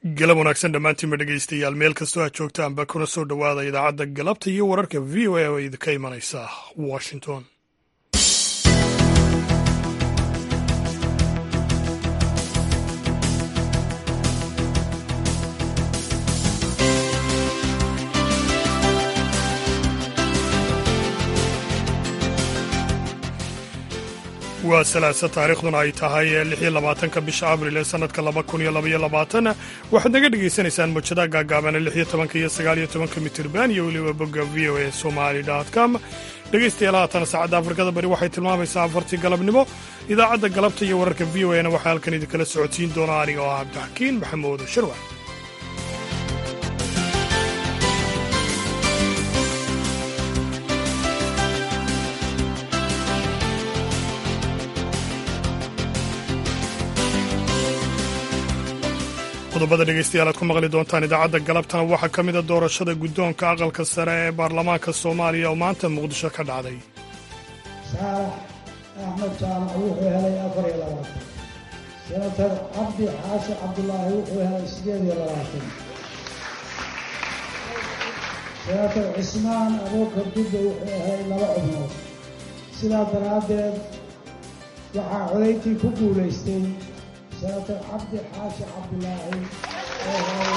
galab wanaagsan dhammaantiinba dhegaystayaal meel kastoo aad joogtaanba kuna soo dhowaada idaacadda galabta iyo wararka v o a oo idinka imanaysa washington waa salaasa taariikhduna ay tahay lixiyo labaatanka bisha abril ee sanadka laba kun iyo labaiyo labaatan waxaad naga dhagaysanaysaan mujadaha gaagaabana lixiyo tobanka iyo sagaaliyo tobanka mitirban iyo weliba bogga v o a somali com dhegaystayaal haatan saacadda afrikada bari waxay tilmaamaysaa afartii galabnimo idaacadda galabta iyo wararka v o a na waxaa halkan idinkala socodsiin doona aniga oo ah cabdixakiin maxamuud sharwa qodobada dhegaystayaal aad ku maqli doontaan idaacadda galabtana waxaa ka mida doorashada guddoonka aqalka sare ee baarlamaanka soomaaliya oo maanta muqdisho ka dhacday saalax axmed jaamac wuxuu helay afar iyo labaatan senator cabdi xaashi cabdulaahi wuxuu helay sideed iyo labaatan senator cismaan abuukar dubbe wuxuu helay laba cubnood sidaa daraaddeed waxaa codayntii ku guulaystay senator cabdi xaashi cabdulaahi oo helay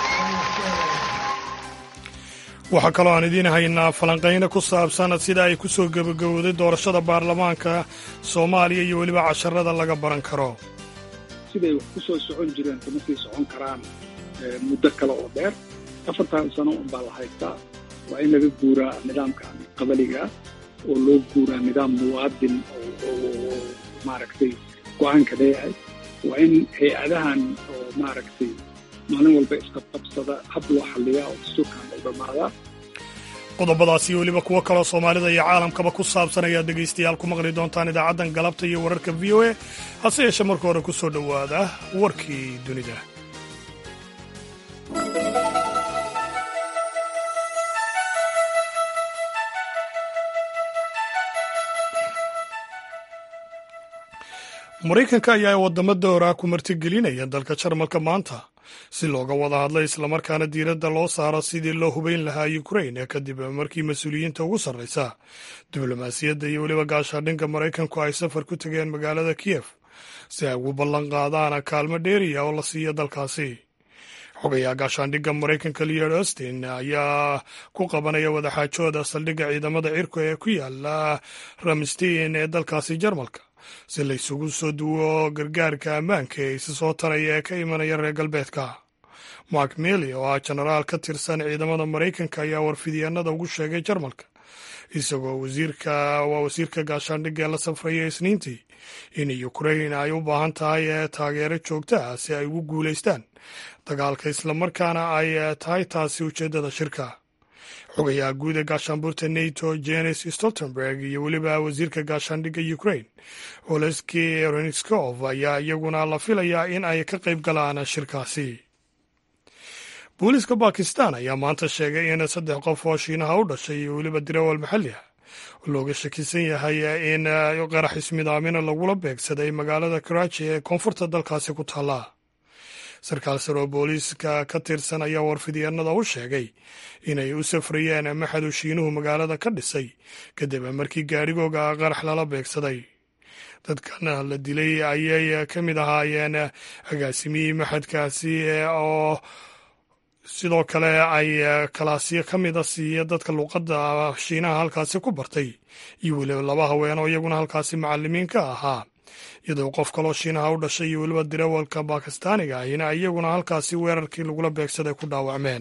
waxaa kaloo aan idiin haynaa falanqayno ku saabsan sida ay ku soo gebagabowday doorashada baarlamaanka soomaaliya iyo weliba casharada laga baran karo siday wax ku soo socon jireen kama sii socon karaan muddo kale oo dheer afartan sano unbaa la haystaa waa in laga guuraa nidaamka qabaliga oo loo guuraa nidaam muwaadin oo maaragtay go-aanka leeyahay waa in hay-adahan oo maaragtay maalin walba isqabqabsada hab loo xalliyaa oo dastuurkan u dhammaadaa qodobadaas iyo weliba kuwo kaloo soomaalida iyo caalamkaba ku saabsan ayaad dhegaystayaal ku maqli doontaan idaacaddan galabta iyo wararka v o a hase yeeshee marka hore ku soo dhowaada warkii dunida maraykanka ayaa waddamo dowra ku martigelinaya dalka jarmalka maanta si looga wada hadlo islamarkaana diiradda loo saaro sidii loo hubayn lahaa ukrain kadib markii mas-uuliyiinta ugu sarraysa diblomaasiyadda iyo weliba gaashaadhinka maraykanku ay safar ku tegeen magaalada kiyef si ay ugu ballan qaadaan kaalmo dheeriya oo la siiya dalkaasi xogayaa gaashaandhigga maraykanka leod austin ayaa ku qabanaya wadaxaajooda saldhigga ciidamada cirku ee ku yaala ramstein ee dalkaasi jarmalka si la isugu soo duwo gargaarka ammaanka ee isa soo taraya ee ka imanaya reer galbeedka mark mely oo ah jenaraal ka tirsan ciidamada maraykanka ayaa warfidyaanada ugu sheegay jarmalka isagoo wasiirka waa wasiirka gaashaandhigga ee la safraya isniintii in ukrain ay u baahan tahay taageero joogta ah si ay ugu guulaystaan dagaalka islamarkaana ay tahay taasi ujeeddada shirka xogayaha guud ee gaashaanbuurta nato jenis stoltenberg iyo weliba wasiirka gaashaandhigga ukrain oleski renskov ayaa iyaguna la filayaa in ay ka qayb galaan shirkaasi booliiska bakistan ayaa maanta sheegay in saddex qof oo shiinaha u dhashay iyo weliba dirawal maxalli ah looga shakisan yahay in qarax ismidaamina lagula beegsaday magaalada karaaji ee koonfurta dalkaasi ku taalla sarkaal sare oo booliiska ka tirsan ayaa warfidyaanada u sheegay inay u safrayeen maxadu shiinuhu magaalada ka dhisay kadib markii gaadhigooga qarax lala beegsaday dadkan la dilay ayay ka mid ahaayeen agaasimihii maxadkaasi oo sidoo kale ay kalaasyo ka mida siiya dadka luuqadda shiinaha halkaasi ku bartay iyo weliba laba haween oo iyaguna halkaasi macalimiin ka ahaa iyadoo qof kaloo shiinaha u dhashay iyo weliba dirawalka bakistaaniga ahina iyaguna halkaasi weerarkii lagula beegsaday ku dhaawacmeen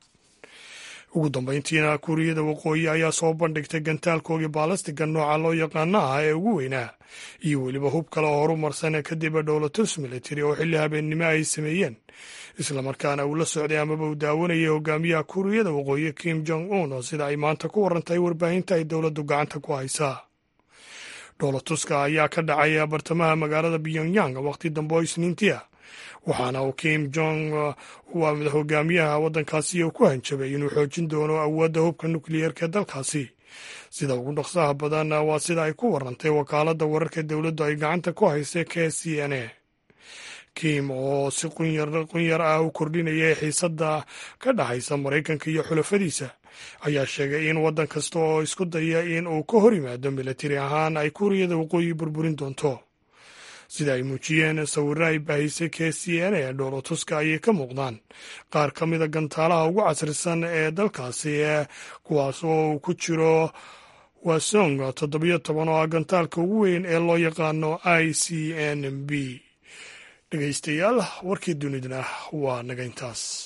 ugu dambayntiina kuuriyada waqooyi ayaa soo bandhigtay gantaalkoogii baalastiga nooca loo yaqaano ah ee ugu weynaa iyo weliba hub kale oo horumarsan kadib dhowlatus military oo xilli habeennimo ay sameeyeen islamarkaana uu la socday amaba uu daawanayay hogaamiyaha kuuriyada waqooyi kim jong un oo sida ay maanta ku warantahay warbaahinta ay dowladdu gacanta ku haysaa dhoolatuska ayaa ka dhacay bartamaha magaalada pyongyang waqti dambe oo isniintii ah waxaana uu kim jong waa hogaamiyaha waddankaasi ku hanjabay inuu xoojin doono awoodda hubka nukliyeerka ee dalkaasi sida ugu dhaqsaha badan waa sida ay ku warantay wakaaladda wararka dowladdu ay gacanta ku haysay k c n a kim oo si qunyar ah u kordhinaya xiisadda ka dhexaysa maraykanka iyo xulafadiisa ayaa sheegay in waddan kasta oo isku daya in uu ka hor yimaado milatari ahaan ay kuuriyada waqooyi burburin doonto sida ay muujiyeen sawirro ay baahisay k c n ee dhoolotuska ayay ka muuqdaan qaar ka mida gantaalaha ugu casrisan ee dalkaasi kuwaas oo uu ku jiro wasong toddobiyo toban oo ah gantaalka ugu weyn ee loo yaqaano i c n b dhegeystayaal warkii dunidana waa naga intaas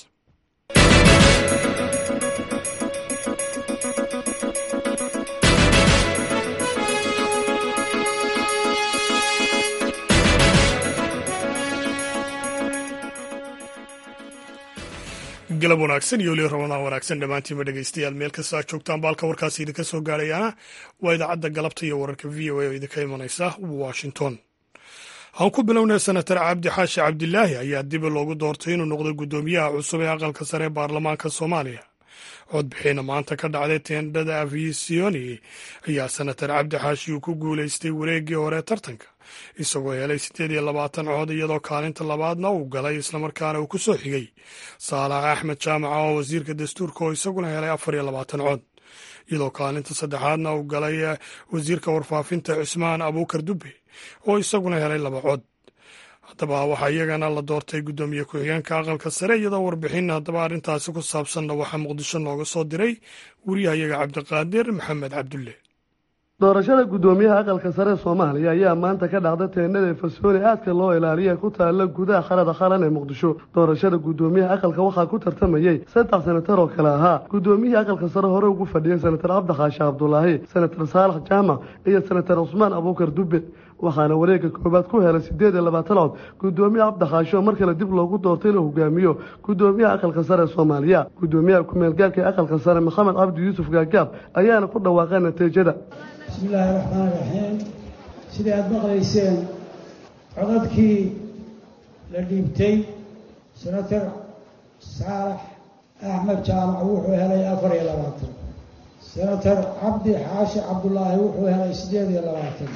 galab wanaagsan iyo weli ramadaan wanaagsan dhammaantiinba dhegeystayaal meel kasta aad joogtaan baalka warkaasi idinka soo gaarayaana waa idaacadda galabta iyo wararka v o a oo idinka imanaysa washington aan ku bilownay senatar cabdi xaashi cabdilaahi ayaa dib loogu doortay inuu noqdo guddoomiyaha cusub ee aqalka sare ee baarlamaanka soomaaliya codbixiina maanta ka dhacday teendhada afisioni ayaa senatar cabdi xaashi uu ku guulaystay wareeggii hore tartanka isagoo helay siddeed iyo labaatan cod iyadoo kaalinta labaadna uu galay islamarkaana uu ku soo xigay saalax axmed jaamaca oo wasiirka dastuurka oo isaguna helay afar iyo labaatan cod iyadoo kaalinta saddexaadna uu galay wasiirka warfaafinta cusmaan abuukar dubbe oo isaguna helay laba cod haddaba waxaa iyagana la doortay guddoomiye ku-xigeenka aqalka sare iyadoo warbixin haddaba arrintaasi ku saabsanna waxaa muqdisho nooga soo diray wariyahayaga cabdiqaadir maxamed cabdulle doorashada guddoomiyaha aqalka sare soomaaliya ayaa maanta ka dhacday teennada fasooni aadka loo ilaaliya ku taalla gudaha qarada qaran ee muqdisho doorashada guddoomiyaha aqalka waxaa ku tartamayey saddex senatar oo kale ahaa guddoomiyihii aqalka sare hore ugu fadhiyey senatar cabdikaashi cabdulaahi senatar saalax jaamac iyo senatar cusmaan abuukar dubbe waxaana wareegga koowaad ku helay siddeed iyo labaatan cod guddoomiye cabdikaashi oo mar kale dib loogu doortay inuu hogaamiyo guddoomiyaha aqalka sare ee soomaaliya guddoomiyaha ku-meelgaarka ee aqalka sare maxamed cabdi yuusuf gaagaab ayaana ku dhawaaqay natiijada bismillaahi raxmaan raxiim sidai aada maqlayseen codadkii la dhiibtay senatar saalax axmed jaamac wuxuu helay afar iyo labaatan senatar cabdi xaashi cabdulaahi wuxuu helay siddeed iyo labaatan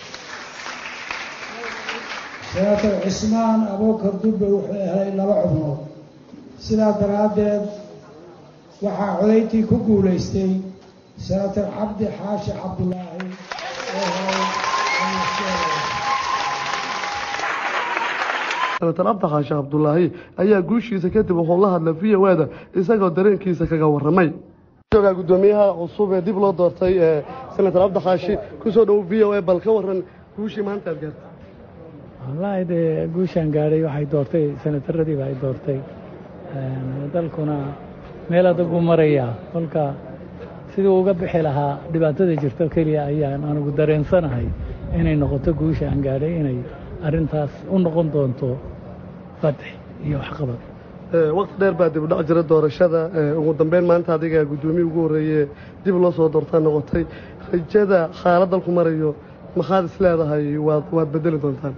senatar cismaan abuukar dubbe wuxuu helay laba cubnood sidaa daraaddeed waxaa codayntii ku guulaystay senatar cabdi xaashi cabdulaahi oo helay senatar cabdikaashi cabdulaahi ayaa guushiisa kadib wuxuu la hadlay v o ada isagoo dareenkiisa kaga warramay joogaa guddoomiyaha cusub ee dib loo doortay ee senatar cabdikaashi kusoo dhow v o a bal ka waran guushii maanta aad gaartay wallaahi dee guushaan gaadhay waxay doortay senataradiiba ay doortay dalkuna meel adagu marayaa kolka sidii uga bixi lahaa dhibaatada jirto keliya ayaan anugu dareensanahay inay noqoto guusha aan gaadhay inay arrintaas u noqon doonto fatx iyo waxqabad waqti dheer baa dib udhac jira doorashada ugu dambeyn maanta adiga guddoomiye ugu horreeye dib loo soo doortaa noqotay rajada xaalad dalku marayo maxaad is leedahay waad waad bedeli doontaan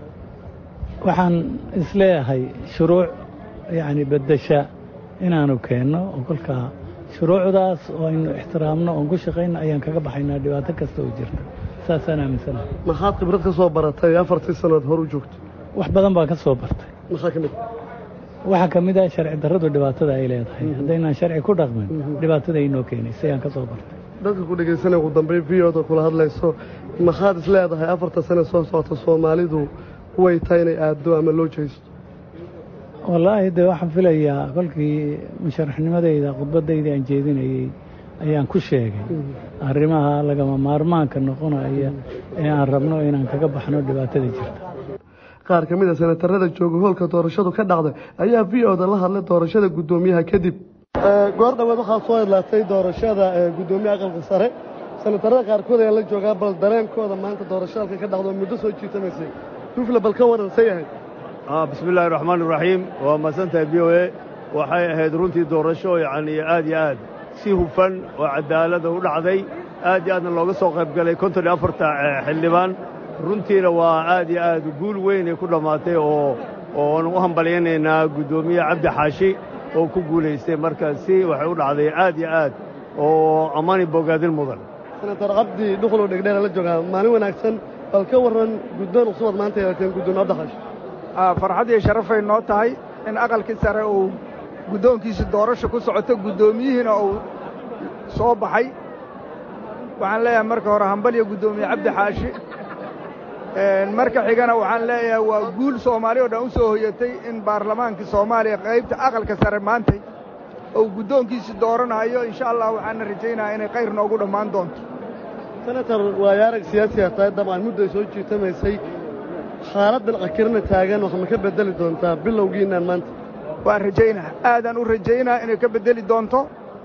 waxaan isleeyahay shuruuc yacni beddesha inaanu keenno oo kolkaa shuruucdaas oo aynu ixtiraamno oon ku shaqayno ayaan kaga baxaynaa dhibaato kasta oo jirta saasaan aaminsanahay maxaad khibrad ka soo baratay afartii sannood hor u joogto wax badan baan ka soo bartay maxaa ka mid waxaa ka mid ah sharci darradu dhibaatada ay leedahay haddaynaan sharci ku dhaqmin dhibaatada ay noo keenaysa ayaan ka soo bartay dadka ku dhegaysanaya ugu dambeyn v oda kula hadlayso maxaad is leedahay afarta sane soo socota soomaalidu way tahay inay aaddo ama loo jeysto wallaahi dee waxaan filayaa kolkii musharaxnimadayda khudbadayda aan jeedinayey ayaan ku sheegay arrimaha lagama maarmaanka noqonaya ee aan rabno inaan kaga baxno dhibaatada jirta qaar ka mid a senatarada jooga hoolka doorashadu ka dhacday ayaa v oda la hadlay doorashada guddoomiyaha kadib goor dhaweed waxaa soo idlaatay doorashada guddoomiyaha aqalka sare senatarada qaarkood ayaa la joogaa bal dareenkooda maanta doorasho halka ka dhacdo muddo soo jiitamaysay dufle bal ka waran say ahayd bismi illaahi raxmaan iraxiim waa mahadsantahay v o e waxay ahayd runtii doorasho yacni aad iyo aad si hufan oo cadaalada u dhacday aad iyo aadna looga soo qayb galay konton iyo afarta xildhibaan runtiina waa aad iyo aad guul weynay ku dhammaatay oo oon u hambalyaynaynaa guddoomiye cabdi xaashi oo ku guulaystay marka si waxay u dhacday aad iyo aad oo ammaani bogaadin mudan senatar cabdi dhuqlow dhegdheera la joogaa maalin wanaagsan bal ka warran guddoon cusubaad maanta yeelateen guddoomiye cabdixaashi farxad iyo sharafay noo tahay in aqalkii sare uu guddoonkiisi doorasha ku socoto guddoomiyihiina uu soo baxay waxaan leeyahay marka hore hambaliyo guddoomiye cabdi xaashi marka xigana waxaan leeyahay waa guul soomaali o dhan u soo hoyatay in baarlamaankii soomaaliya qaybta aqalka sare maantay uu guddoonkiisi dooranayo insha allah waxaana rajaynayaa inay khayr noogu dhammaan doonto senator waayo arag siyaasiga tahay dabcan mudday soo jiitamaysay xaaladdan cakirana taagan wax ma ka beddeli doontaa bilowgiinaan maanta waan rajaynaa aadaan u rajaynaa inay ka beddeli doonto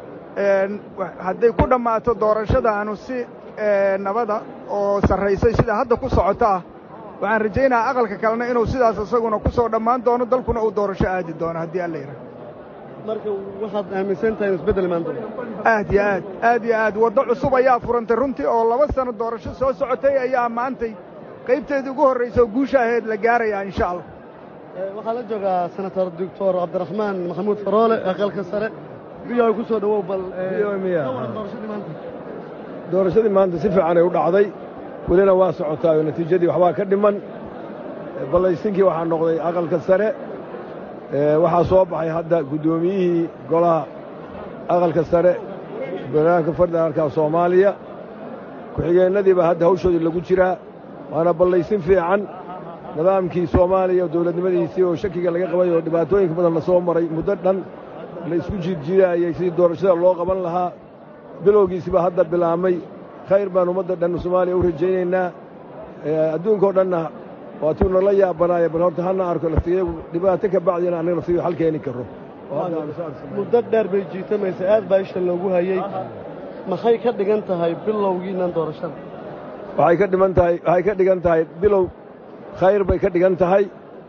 hadday ku dhammaato doorashadaanu si nabada oo sarraysay sida hadda ku socota ah waxaan rajaynayaa aqalka kalena inuu sidaas isaguna ku soo dhammaan doono dalkuna uu doorasho aadi doono haddii alla yidhaha marka waxaad aaminsan tahay inu isbeddel imaan doono aad yo aad aad yo aad waddo cusub ayaa furantay runtii oo laba sanno doorasho soo socotay ayaa maantay qaybteedii ugu horraysa oo guusha ahayd la gaarayaa insha allah waxaa la joogaa senator doctor cabdiraxmaan maxamuud faroole aqalka sare biyoa ku soo dhowow bal doorashadii maanta doorashadii maanta si fiicanay u dhacday welina waa socotaayo natiijadii waxbaa ka dhiman ballaysinkii waxaa noqday aqalka sare waxaa soo baxay hadda guddoomiyihii golaha aqalka sare barnaamijka federaalka soomaaliya ku-xigeennadiiba hadda hawshoodii lagu jiraa waana ballaysin fiican nidaamkii soomaaliya dowladnimadiisii oo shakiga laga qabay oo dhibaatooyinka badan la soo maray muddo dhan la isku jiidjiidaayey sidii doorashada loo qaban lahaa bilowgiisiba hadda bilaabmay khayr baan ummadda dhan soomaaliya u rajaynaynaa adduunkao dhanna waatuu nala yaabanaaya bal horta hana arko laftigeegu dhibaato ka bacdina annaga laftigeegu xal keeni karro muddo dheer bay jiitamaysa aad baa isha loogu hayey maxay ka dhigan tahay bilowgiinnan doorashada waxay ka dhiman tahay waxay ka dhigan tahay bilow khayr bay ka dhigan tahay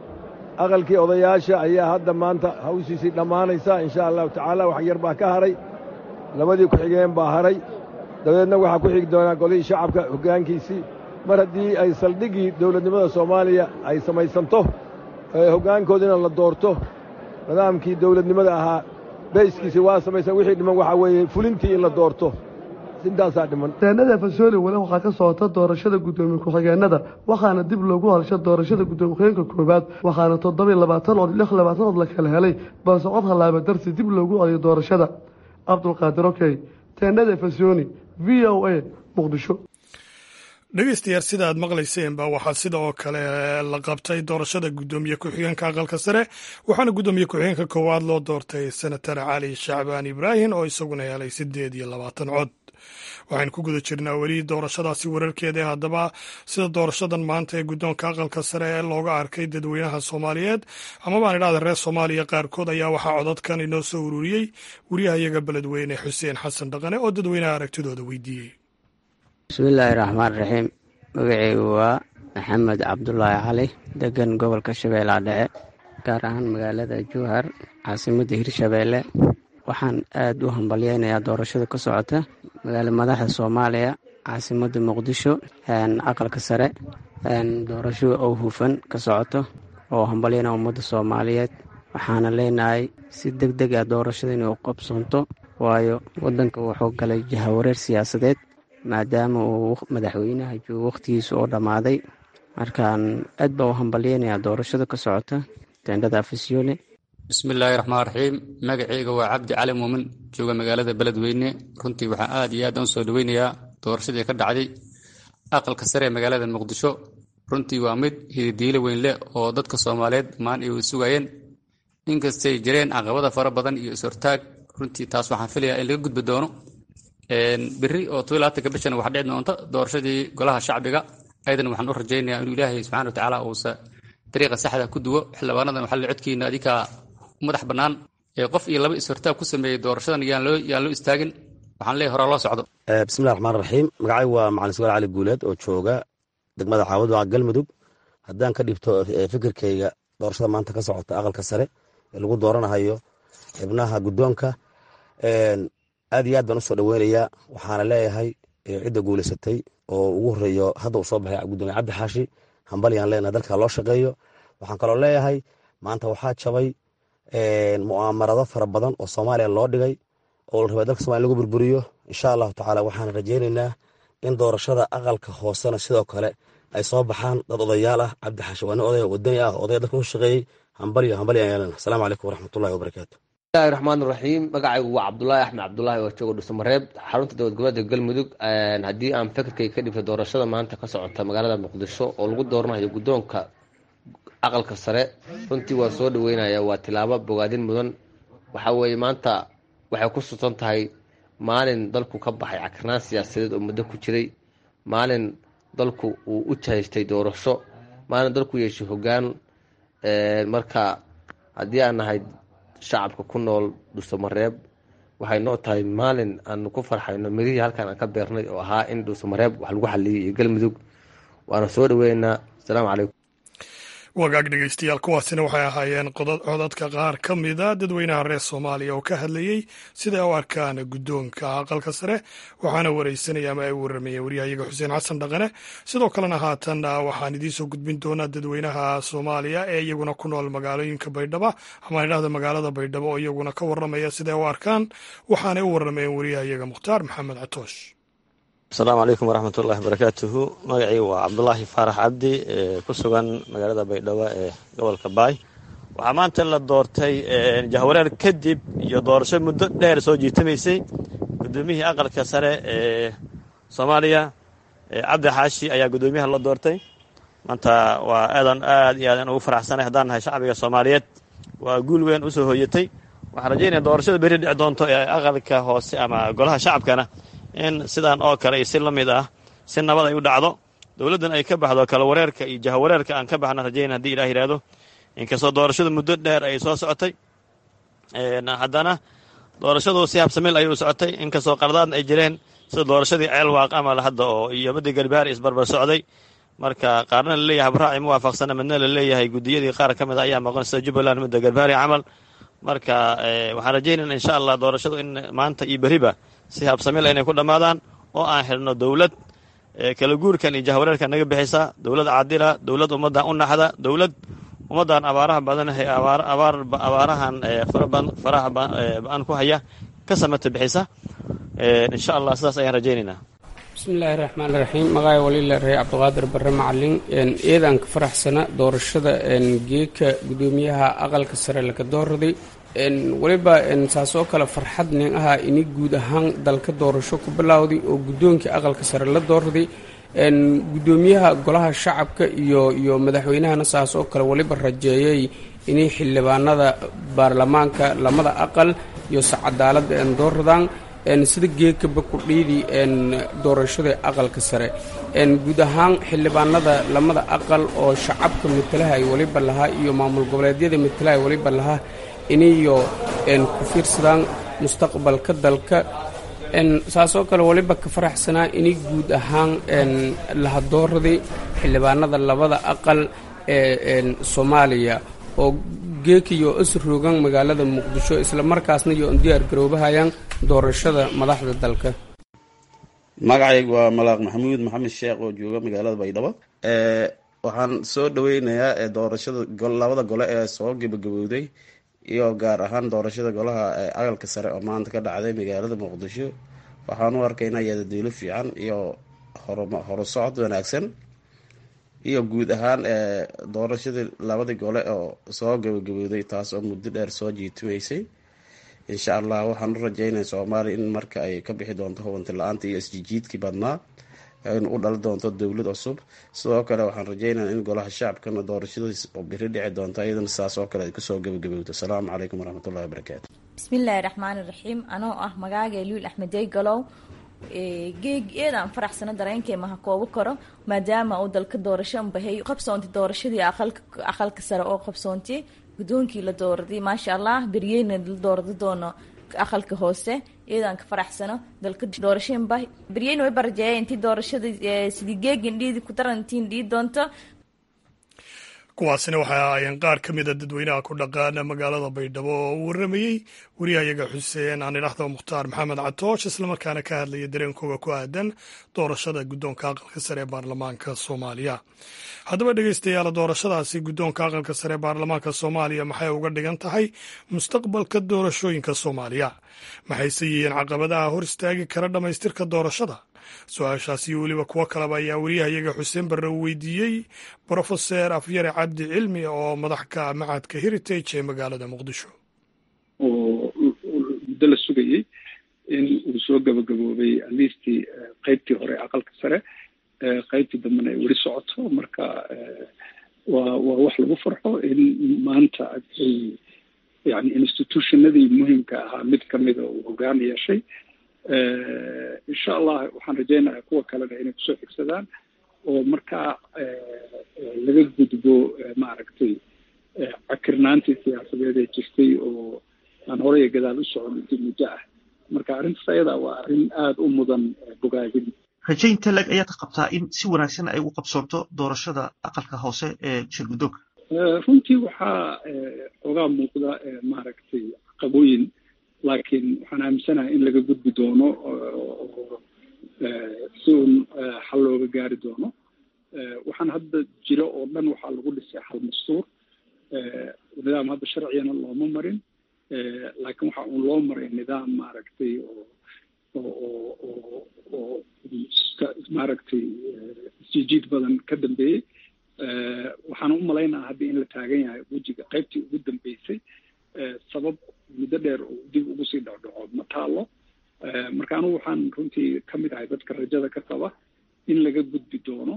aqalkii odayaasha ayaa hadda maanta hawshiisii dhammaanaysa insha allahu tacaala wax yar baa ka haray labadii ku-xigeen baa haray dabadeedna waxaa ku xigi doonaa golihii shacabka hoggaankiisii mar haddii ay saldhiggii dowladnimada soomaaliya ay samaysanto hoggaankoodiina la doorto nidaamkii dowladnimada ahaa bayskiisii waa samaysan wixii dhiman waxaa weeye fulintii in la doorto intaasaa dhiman deennada fasooli weli waxaa ka socota doorashada guddoomiye ku-xigeennada waxaana dib loogu hadasha doorashada guddoomiye ku-xigeenka koowaad waxaana toddobiy labaatan cod lix labaatan cod la kala helay balse cod hallaaba darsi dib loogu celiyo doorashada cabdulqaadir okey teennada fasooni v o a muqdisho dhegeystayaal sida aad maqlayseenba waxaa sida oo kale la qabtay doorashada guddoomiye ku-xigeenka aqalka sare waxaana guddoomiye ku-xigeenka koowaad loo doortay senatar cali shacbaan ibraahim oo isaguna helay siddeed iyo labaatan cod waxaynu ku guda jirnaa weli doorashadaasi wararkeeda haddaba sida doorashadan maanta ee guddoonka aqalka sare ee looga arkay dadweynaha soomaaliyeed ama baan idhahda reer soomaaliya qaarkood ayaa waxaa codadkan inoo soo ururiyey wariyahayaga beledweyne xuseen xasan dhaqane oo dadweynaha aragtidooda weydiiyey bismillaahi raxmaan raxiim magaceygu waa maxamed cabdulaahi cali degan gobolka shabeellaha dhexe gaar ahaan magaalada jowhar caasimadda hirshabeelle waxaan aad u hambalyeynayaa doorashada ka socota magaala madaxda soomaaliya caasimadda muqdisho aqalka sare doorasho oo hufan ka socoto oo hambalyeyna ummadda soomaaliyeed waxaana leenahay si deg deg ah doorashada inay u qabsanto waayo waddanka wuxuu galay jahawareer siyaasadeed maadaama uu madaxweynaha joogo wakhtigiisa oo dhammaaday markaan aad baa u hambalyeynayaa doorashada ka socota teendhada afisyoone bismillaahi raxmaan raxiim magaceyga waa cabdi cali muumin jooga magaalada beledweyne runtii waxaan aad iyo aad u soo dhoweynayaa doorashadii ka dhacday aqalka sare ee magaalada muqdisho runtii waa mid hididiilo weyn leh oo dadka soomaaliyeed maan ay sugayeen inkastay jireen caqabada fara badan iyo is-hortaag runtii taas waxaan filayaa in laga gudbi doono beri oo tobanka bishan waxaa dhici doonta doorashadii golaha shacbiga aydan waxaan u rajaynayaa inuu ilaahay subxana wa tacaala uusa dariiqa saxda ku duwo xildhibaanadan waxaa la codkiina adikaa u madax bannaan ee qof iyo laba is-hortaag ku sameeyey doorashadan yaan loo yaan loo istaagin waxaan leeyahay horaa loo socdo bismillahi raxmaan raxiim magacaygu waa macalin sugaal cali guuleed oo jooga degmada caawad waa galmudug haddaan ka dhibto fikirkayga doorashada maanta ka socota aqalka sare ee lagu dooranahayo xibnaha guddoonka aad iyo aad baan usoo dhoweynayaa waxaana leeyahay cidda guuleysatay oo ugu horeeyo hadda uu soo baxay gudoomiye cabdi xaashi hambalyaan leenahay dalka loo shaqeeyo waxaan kaloo leeyahay maanta waxaa jabay mu'aamarado fara badan oo soomaaliya loo dhigay oo la rabay dalka somalia lagu burburiyo insha allahu tacaala waxaan rajaynaynaa in doorashada aqalka hoosena sidoo kale ay soo baxaan dad odayaal ah cabdi xaashi waa nin odaya wadani ah odaya dadka u shaqeeyey hambalyo hambalyo aan yeelana asalaamu calaykum waraxmatullahi wabarakaatu bismillahi raxmaan raxiim magacaygu waa cabdulaahi axmed cabdulaahi oo joogo dhuusamareeb xarunta dowlad goboleedka galmudug haddii aan fikirkay ka dhibto doorashada maanta ka socota magaalada muqdisho oo lagu dooranayo guddoonka aqalka sare runtii waa soo dhaweynaya waa tilaabo bogaadin mudan waxa weeye maanta waxay ku sutan tahay maalin dalku ka baxay cakarnaan siyaasadeed oo muddo ku jiray maalin dalku uu u jahaystay doorasho maalin dalku yeeshay hoggaan marka haddii aan nahay shacabka ku nool dhuusamareeb waxay noo tahay maalin aanu ku farxayno mirihii halkan aan ka beernay oo ahaa in dhuusamareeb wax lagu xaliyay iyo galmudug waana soo dhaweynaa asalaamu calaykum wagaag dhegeystayaal kuwaasina waxay ahaayeen codadka qaar ka mida dadweynaha reer soomaaliya oo ka hadlayey siday u arkaan guddoonka aqalka sare waxaana wareysanaya ama ay waramayeen waryahayaga xuseen xasan dhaqane sidoo kalena haatan waxaan idiinsoo gudbin doonaa dadweynaha soomaaliya ee iyaguna ku nool magaalooyinka baydhabo ama idhahda magaalada baydhabo oo iyaguna ka waramaya siday u arkaan waxaanay u waramayeen waryahayaga mukhtaar maxamed catoosh asalaamu calaykum waraxmatullaahi barakaatuhu magacii waa cabdulaahi faarax cabdi ku sugan magaalada baydhabo ee gobolka baay waxaa maanta la doortay jahwareer kadib iyo doorasho muddo dheer soo jiitamaysay guddoomiyihii aqalka sare ee soomaaliya cabdi xaashi ayaa guddoomiyaha la doortay maanta waa aadan aad iyo aadan ugu faraxsanay haddaan nahay shacbiga soomaaliyeed waa guul weyn usoo hooyatay waxaan rajaynaya doorashada berri dhici doonto ee aqalka hoose ama golaha shacabkana in sidan oo kale iyo si la mid ah si nabad ay u dhacdo dowladdan ay ka baxdo kala wareerka iyo jahawareerka aan ka baxna rajayn haddii ilah yidhaahdo inkastoo doorashadu muddo dheer ay soo socotay haddana doorashadu si habsamil ayay u socotay inkastoo qardaadna ay jireen sida doorashadii ceelwaaq amal hadda oo iyo badii garbaari isbarbar socday marka qaarna laleeyahay habraaci ma waafaqsana midna la leeyahay guddiyadii qaar ka mid a ayaa maqan sida jubbaland midda garbaari camal marka waxaan rajaynayna insha allah doorashadu in maanta iyo beriba si habsamil inay ku dhammaadaan oo aan xidhno dowlad kala guurkan iyo jahwareerkan naga bixisa dowlad caadila dowlad ummaddan u naxda dowlad ummaddan abaaraha badan abaarahan faraha ba-an ku haya ka samata bixisa insha allah sidaas ayaan rajaynaynaa bismillaahi raxmaan raxiim magacay waliila ree cabdiqaadir barre macalin eedaan ka faraxsana doorashada geeka guddoomiyaha aqalka sare laka dooraday weliba saasoo kale farxad nin ahaa ini guud ahaan dalka doorasho ku bilowday oo guddoonkii aqalka sare la doorday guddoomiyaha golaha shacabka iyo iyo madaxweynahana saasoo kale weliba rajeeyay inay xildhibaanada baarlamaanka lamada aqal iyo sacadaalada dooradaan sida geekaba ku dhiidi doorashada aqalka sare guud ahaan xildhibaanada lamada aqal oo shacabka matalaha ay weliba lahaa iyo maamul goboleedyada matalaha ay weliba lahaa inayo ku fiirsadaan mustaqbalka dalka saasoo kale weliba ka faraxsanaa inay guud ahaan lahadooraday xildhibaanada labada aqal ee soomaaliya oo geekiyo isroogan magaalada muqdisho islamarkaasna iyo diyaar garoobahayaan doorashada madaxda dalka magacaygu waa malaaq maxamuud maxamed sheekh oo jooga magaalada baydhabo waxaan soo dhaweynayaa doorashada labada gole ee soo gebagabowday iyo gaar ahaan doorashada golaha aqalka sare oo maanta ka dhacday magaalada muqdisho waxaan u arkaynaa yadadiilo fiican iyo horusocod wanaagsan iyo guud ahaan doorashadii labadii gole oo soo gabagabowday taas oo muddo dheer soo jiitimaysay insha allah waxaan u rajeynaya soomaaliya in marka ay ka bixi doonto hubanti la-aanta iyo isjijiidkii badnaa in u dhali doonto dowlad cusub sidoo kale waxaan rajeynaya in golaha shacabkana doorashadiis oo biri dhici doonto iyadana saas oo kale ay kusoo gabagabowdo asalaamu calaykum waraxmatullahi wabarakaatu bismillaahi raxmaani raxiim anoo ah magaaga luul axmed jeygalow geeg eedaan faraxsano dareenkay maha koobo karo maadaama uu dalka doorasho bahay qabsoontay doorashadii aqalka sare oo qabsoontay guddoonkii la dooraday maasha allah beryeyna la doorada doono aqalka hoose iyadaan ka faraxsano dalka doorasheen bah beryeyna way barajeeya intii doorashada sidii geegin dhiidi ku darantiin dhii doonto kuwaasina waxay ahaayeen qaar ka mida dadweynaha ku dhaqaana magaalada baydhabo oo u waramayey wariyahayaga xuseen aan idhaahdo mukhtaar maxamed catoosh islamarkaana ka hadlaya dareenkooga ku aadan doorashada guddoonka aqalka sare ee baarlamaanka soomaaliya haddaba dhegeystayaal doorashadaasi guddoonka aqalka sare ee baarlamaanka soomaaliya maxay uga dhigan tahay mustaqbalka doorashooyinka soomaaliya maxayse yihiin caqabadaha hor istaagi kara dhammaystirka doorashada su-aashaasi iyo weliba kuwo kaleba ayaa wariyahayaga xuseen barre uu weydiiyey brofeser afyare cabdi cilmi oo madax ka macadka heritage ee magaalada muqdisho oo muddo la sugayey in uu soo gabagaboobay aliistii qaybtii hore aqalka sare qaybtii dambena ay weli socoto marka waa waa wax lagu farxo in maanta ay yani institutionadii muhimka ahaa mid kamida uu hogaan yeeshay insha allah waxaan rajaynayaa kuwa kalena inay kusoo xigsadaan oo markaa laga gudbo maaragtay cakirnaantii siyaasadeed ee jirtay oo aan horey gadaal u socon intii muddo ah marka arrintaas ayada waa arrin aada u mudan bogaadin rajaynta leg ayaad qabtaa in si wanaagsan ay u qabsoonto doorashada aqalka hoose ee shirguddoonka runtii waxaa xoogaa muuqda maaragtay caqabooyin laakiin waxaan aaminsanahay in laga gudbi doono oo si uun xal looga gaari doono waxaan hadda jiro oo dhan waxaa lagu dhisay xal mastuur nidaam hadda sharcigana looma marin laakiin waxa uun loo maray nidaam maaragtay oo oo oo oo maaragtay isjijiid badan ka dambeeyey waxaan u malaynaha hadda in la taagan yahay wejiga qaybtii ugu dambeysay sabab muddo dheer oo dib ugu sii dhacdhaco ma taalo marka anugu waxaan runtii ka mid ahay dadka rajada ka qaba in laga gudbi doono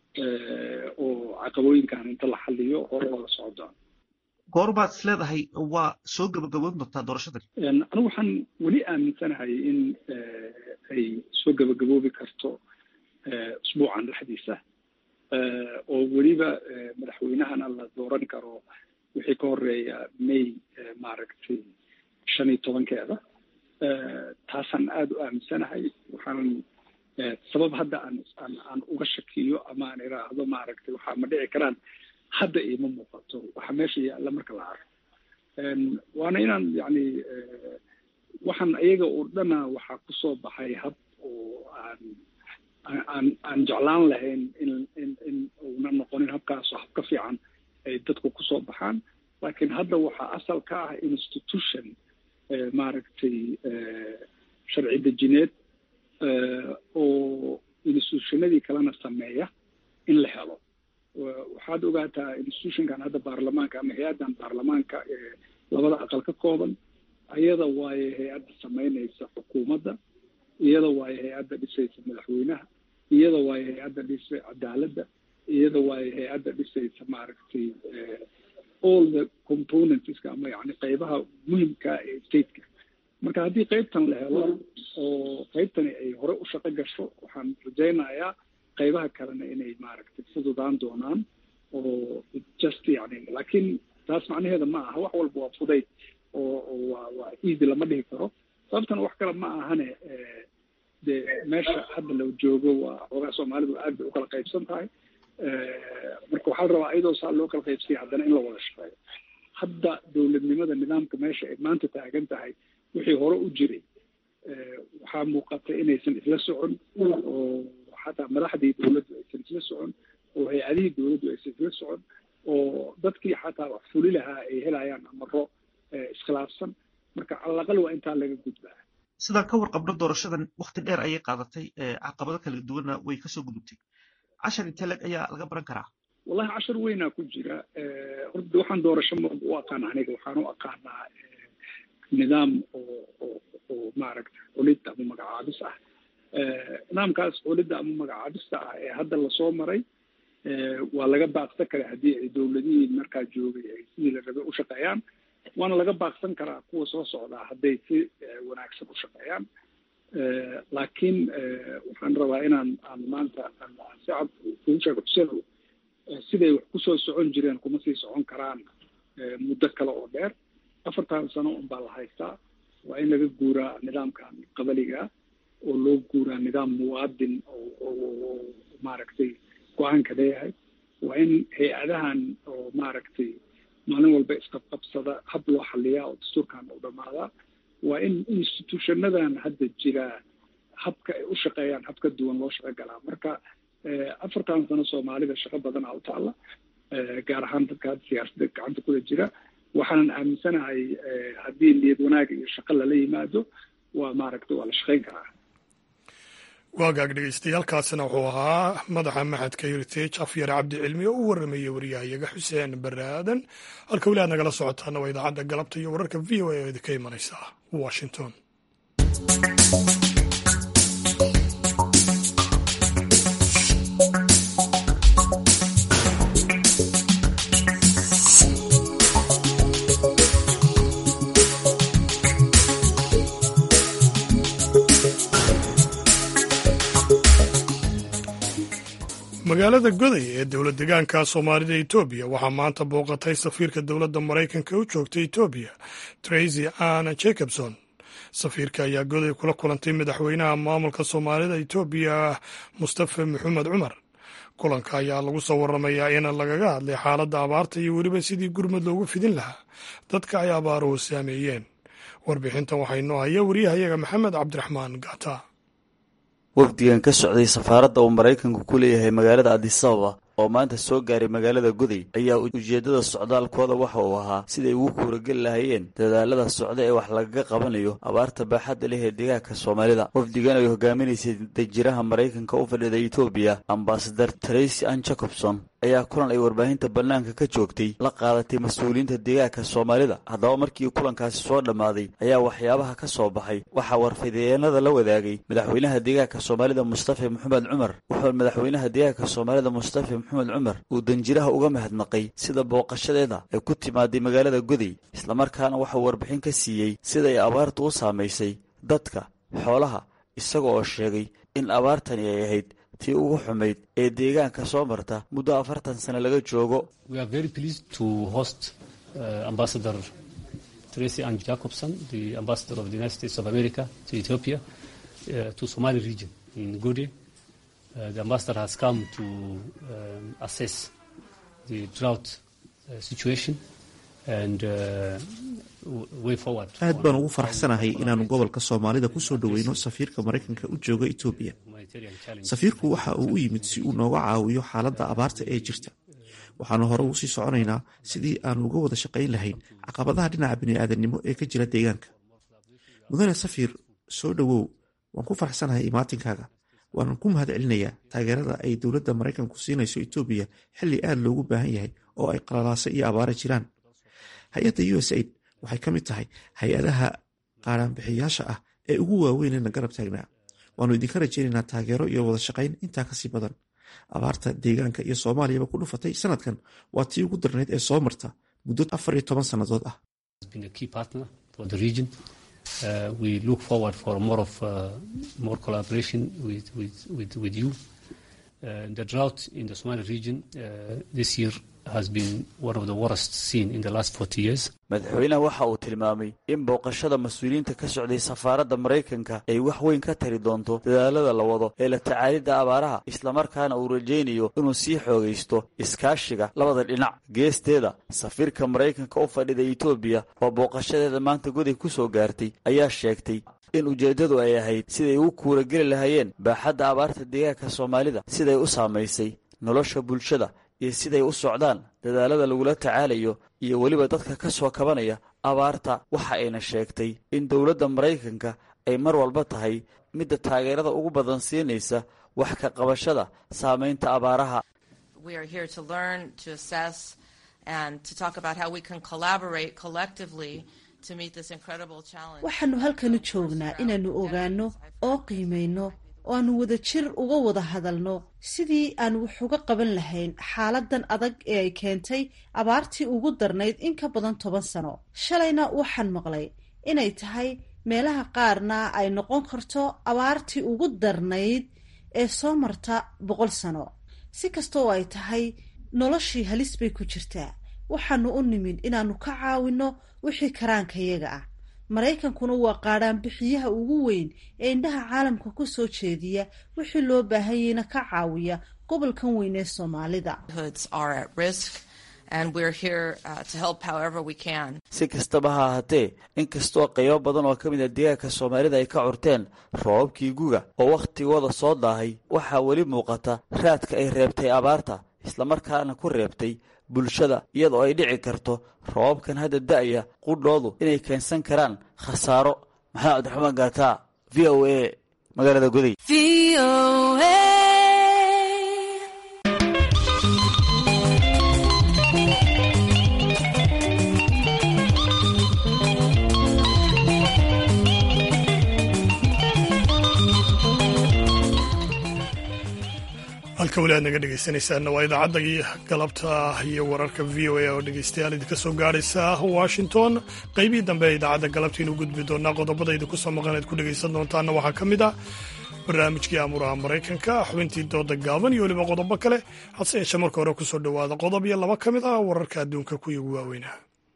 oo caqabooyinkan inta la xaliyo hore oo la socdaan goorbaad is leedahay waa soo gabagaboon doontaa doorashadan anigu waxaan weli aaminsanahay in ay soo gabagaboobi karto usbuucan dhexdiisa oo weliba madaxweynahana la dooran karo wixii ka horeeya may maaragtay shan iyo tobankeeda taasaan aada u aaminsanahay waxaan sabab hadda aan aan aan uga shakiyo ama aan iraahdo maaragtay waxaa ma dhici karaan hadda iima muuqato waxa meesha yaalla marka la arko waana inaan yacni waxaan iyaga oo dhana waxaa kusoo baxay hab oo aan aan aan jeclaan lahayn in in in uuna noqonin habkaasoo hab ka fiican ay dadku kusoo baxaan laakiin hadda waxaa asal ka ah institution maaragtay sharci dejineed oo institutionadii kalena sameeya in la helo waxaad ogaataa institutionkan hadda baarlamaanka ama hay-addan baarlamaanka ee labada aqal ka kooban iyada waaye hay-adda samaynaysa xukuumadda iyada waaye hay-adda dhisaysa madaxweynaha iyada waaye hay-adda dhisay cadaaladda iyada waaye hay-adda dhisaysa maaragtay all the componentska ama yani qeybaha muhimka ee stateka marka haddii qeybtan la helo oo qeybtani ay hore u shaqo gasho waxaan rajaynayaa qeybaha kalena inay maaragtay fududaan doonaan oo just yani laakiin taas macnaheeda ma aha wax walba waa fudayd oo oo waa waa easy lama dhihi karo sababtana wax kale ma ahane dee meesha hadda la joogo waa xoogaa soomaalidu aad bay ukala qaybsan tahay marka waxaa la rabaa iyadoo saa loo kala qaybsaya haddana in la wada shaqeeyo hadda dowladnimada nidaamka meesha ay maanta taagan tahay wixii hore u jiray waxaa muuqata inaysan isla socon oo xataa madaxdii dowladdu aysan isla socon oo hay-adihii dowladdu aysan isla socon oo dadkii xataa wax fuli lahaa ay helayaan amaro iskhilaafsan marka calaqal waa intaa laga gudbaa sidaan ka warqabno doorashadan wakti dheer ayay qaadatay caqabado kala duwanna way kasoo gudubtay cashar intee leg ayaa laga baran karaa wallahi cashar weynaa ku jira horta waxaan doorasho ma u aqaan aniga waxaan u aqaanaa nidaam oo oo oo maaragta culid ama magacaabis ah nidaamkaas culidda ama magacaabista ah ee hadda lasoo maray waa laga baaqsan karaa haddii ay dowladihii markaa joogay ay sidii la rabay u shaqeeyaan waana laga baaqsan karaa kuwa soo socdaa hadday si wanaagsan u shaqeeyaan laakiin waxaan rabaa inaan aan maanta si cad kugu sheego xuseen siday wax kusoo socon jireen kuma sii socon karaan muddo kale oo dheer afartan sano un baa la haystaa waa in laga guuraa nidaamkan qabaliga oo loo guuraa nidaam muwaadin oo maaragtay go-aanka leeyahay waa in hay-adahan oo maaragtay maalin walba isqabqabsada hab loo xaliyaa oo dastuurkan u dhammaadaa waa in institutionadan hadda jiraa habka ay u shaqeeyaan hab ka duwan loo shaqo galaa marka afartan sano soomaalida shaqo badanaa u taalla gaar ahaan dadka hadda siyaasadda gacanta kula jira waxaanan aaminsanahay haddii niyad wanaag iyo shaqo lala yimaado waa maaragta waa la shaqayn karaa waagaag dhegeystayaaalkaasina wuxuu ahaa madaxa maxadka heritage afyare cabdi cilmi oo u waramayay waryahayaga xuseen bare aadan halka weli aad nagala socotaana waa idaacadda galabta iyo wararka v o a oo idinka imanaysa washington magaalada goday ee dowlad degaanka soomaalida etoobiya waxaa maanta booqatay safiirka dowladda maraykanka u joogta etoobiya tracy anna jacobson safiirka ayaa goday kula kulantay madaxweynaha maamulka soomaalida etoobiya mustafa maxamed cumar kulanka ayaa lagu soo waramayaa in lagaga hadlay xaaladda abaarta iyo weliba sidii gurmad loogu fidin lahaa dadka ay abaaruhu saameeyeen warbixintan waxaa inoo haya wariyahayaga maxamed cabdiraxmaan gata wafdigan ka socday safaaradda uu maraykanku ku leeyahay magaalada adisababa oo maanta soo gaaray magaalada goday ayaa ujeeddada socdaalkooda waxa uu ahaa siday ugu kuurageli lahayeen dadaalada socda ee wax lagaga qabanayo abaarta baaxadda leh ee deegaanka soomaalida wafdigan ay hogaaminaysay dajiraha maraykanka u fadhida etoobiya ambasadar tracy ann jacobson ayaa kulan ay warbaahinta bannaanka ka joogtay la qaadatay mas-uuliyiinta deegaanka soomaalida haddaba markii kulankaasi soo dhammaaday ayaa waxyaabaha ka soo baxay waxaa warfideenada la wadaagay madaxweynaha deegaanka soomaalida mustafa maxamed cumar wuxuu madaxweynaha deegaanka soomaalida mustafa maxamed cumar uu danjiraha uga mahadnaqay sida booqashadeeda ay ku timaaday magaalada goday islamarkaana waxauu warbixin ka siiyey sida ay abaartu u saamaysay dadka xoolaha isaga oo sheegay in abaartani ay ahayd tii ugu xumayd ee deegaanka soo marta muddo afartan sano laga joogo tracy ann jacobson the ambassador of the united states of america to ethiopia uh, to somali region in gode uh, the ambassador has come to um, assess the drought uh, situation and uh, way forward aad baan ugu faraxsanahay inaanu gobolka soomaalida ku soo dhoweyno safiirka maraykanka u jooga etoobiya safiirku waxa uu u yimid si uu nooga caawiyo xaaladda abaarta ee jirta waxaanu hore ugu sii soconaynaa sidii aanu uga wada shaqayn lahayn caqabadaha dhinaca bini'aadamnimo ee ka jira deegaanka mudane safiir soo dhowow waan ku faraxsanahay imaatinkaaga waanan ku mahad celinayaa taageerada ay dowladda maraykanku siinayso etoobiya xilli aad loogu baahan yahay oo ay qalalaasa iyo abaara jiraan hay-adda u s aid waxay ka mid tahay hay-adaha qaaraanbixiyaasha ah ee ugu waaweynena garab taagnaa waannu idinka rajaynaynaa taageero iyo wada shaqayn intaa kasii badan abaarta deegaanka iyo soomaaliyaba ku dhufatay sanadkan waa tii ugu darnayd ee soo marta muddo afar iyo toban sannadood ah Uh, we look forward for more of uh, more collaboration with with with, with you. Uh, the drought in the Somali region this year has been one of the worst seen in the last 40 years. madaxweynaha waxa uu tilmaamay in booqashada mas-uuliyiinta ka socday safaaradda maraykanka ay wax weyn ka tari doonto dadaalada la wado ee la tacaalidda abaaraha islamarkaana uu rajaynayo inuu sii xoogaysto iskaashiga labada dhinac geesteeda safiirka maraykanka u fadhida etoobiya oo booqashadeeda maanta goday ku soo gaartay ayaa sheegtay in ujeeddadu ay ahayd siday ugu kuurageli lahaayeen baaxadda abaarta deegaanka soomaalida siday u saamaysay nolosha bulshada iyo siday u socdaan dadaalada lagula tacaalayo iyo weliba dadka ka soo kabanaya abaarta waxa ayna sheegtay in dowladda maraykanka ay mar walba tahay midda taageerada ugu badan siinaysa wax ka qabashada saamaynta abaaraha waxaannu halkanu joognaa inaannu ogaanno oo qiimayno oo aanu wada jir uga wada hadalno sidii aan wax uga qaban lahayn xaaladan adag ee ay keentay abaartii ugu darnayd in ka badan toban sano shalayna waxaan maqlay inay tahay meelaha qaarna ay noqon karto abaartii ugu darnayd ee soo marta boqol sano si kasta oo ay tahay noloshii halis bay ku jirtaa waxaanu u nimid inaannu ka caawinno wixii karaankayaga ah maraykankuna waa qaadhaanbixiyaha ugu weyn ee indhaha caalamka ku soo jeediya wixii loo baahanyayna ka caawiya gobolkan weyn ee soomaalida si kastaba ha ahaatee inkastoo qaybo badan oo ka mid a deegaanka soomaalida ay ka curteen roobabkii guga oo wakhtigooda soo daahay waxaa weli muuqata raadka ay reebtay abaarta islamarkaana ku reebtay bulshada iyadoo ay dhici karto roobabkan hadda da'aya qudhoodu inay keensan karaan khasaaro maxamed cabdiraxmaan gaataa v o a magaalada goday halka weli aad naga dhegaysanaysaanna waa idaacadda galabta iyo wararka v o a oo dhegaystayaal idinka soo gaadhaysa washington qaybihii dambe ee idaacadda galabtaynu gudbi doonaa qodobada idinku soo maqan eed ku dhegaysan doontaana waxaa ka mid ah barnaamijkii amuraha maraykanka xubintii dooda gaaban iyo weliba qodobo kale hase yeeshee marka hore kusoo dhowaada qodob iyo laba ka mid ah wararka adduunka kuwii ugu waaweynaa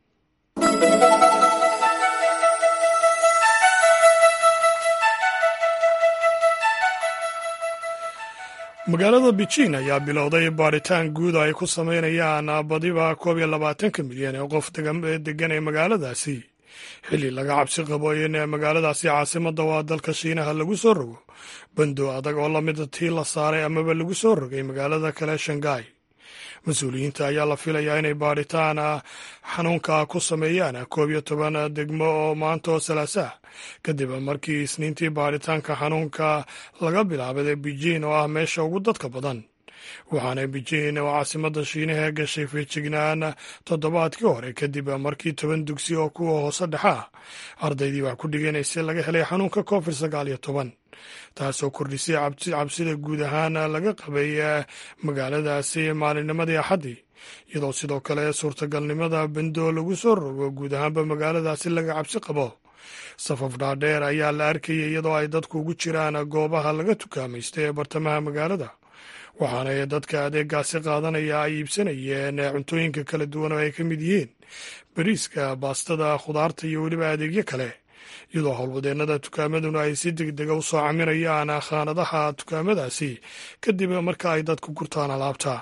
magaalada beijing ayaa bilowday baadhitaan guud ay ku sameynayaan badiba koob iyo labaatanka milyan ee qof degan ee magaaladaasi xilli laga cabsi qabo in magaaladaasi caasimada waa dalka shiinaha lagu soo rogo bando adag oo lamida tii la saaray amaba lagu soo rogay magaalada kale shangai mas-uuliyiinta ayaa la filayaa inay baadhitaan xanuunka ku sameeyaan koob iyo toban degmo oo maanta oo salaasaah kadib markii isniintii baadhitaanka xanuunka laga bilaabay beijing oo ah meesha ugu dadka badan waxaana beijing oo caasimada shiinaha gashay feejignaan toddobaadkii hore kadib markii toban dugsi oo kuwa hoose dhexe ah ardaydii wax ku dhiganaysay laga helay xanuunka covid sagaal iyo toban taasoo kordhisay cabsida guud ahaan laga qabay magaaladaasi maalinnimadii axaddii iyadoo sidoo kale suurtagalnimada bendo lagu soo rogo guud ahaanba magaaladaasi laga cabsi qabo safaf dhaadheer ayaa la arkayay iyadoo ay dadku ugu jiraan goobaha laga tukaamaysta ee bartamaha magaalada waxaana dadka adeegaasi qaadanaya ay iibsanayeen cuntooyinka kala duwan oo ay ka mid yihiin bariiska baastada khudaarta iyo weliba adeegyo kale iyadoo howlwadeennada tukaamaduna ay si deg dega u soo camirayaan khaanadaha tukaamadaasi kadib marka ay dadku gurtaan alaabta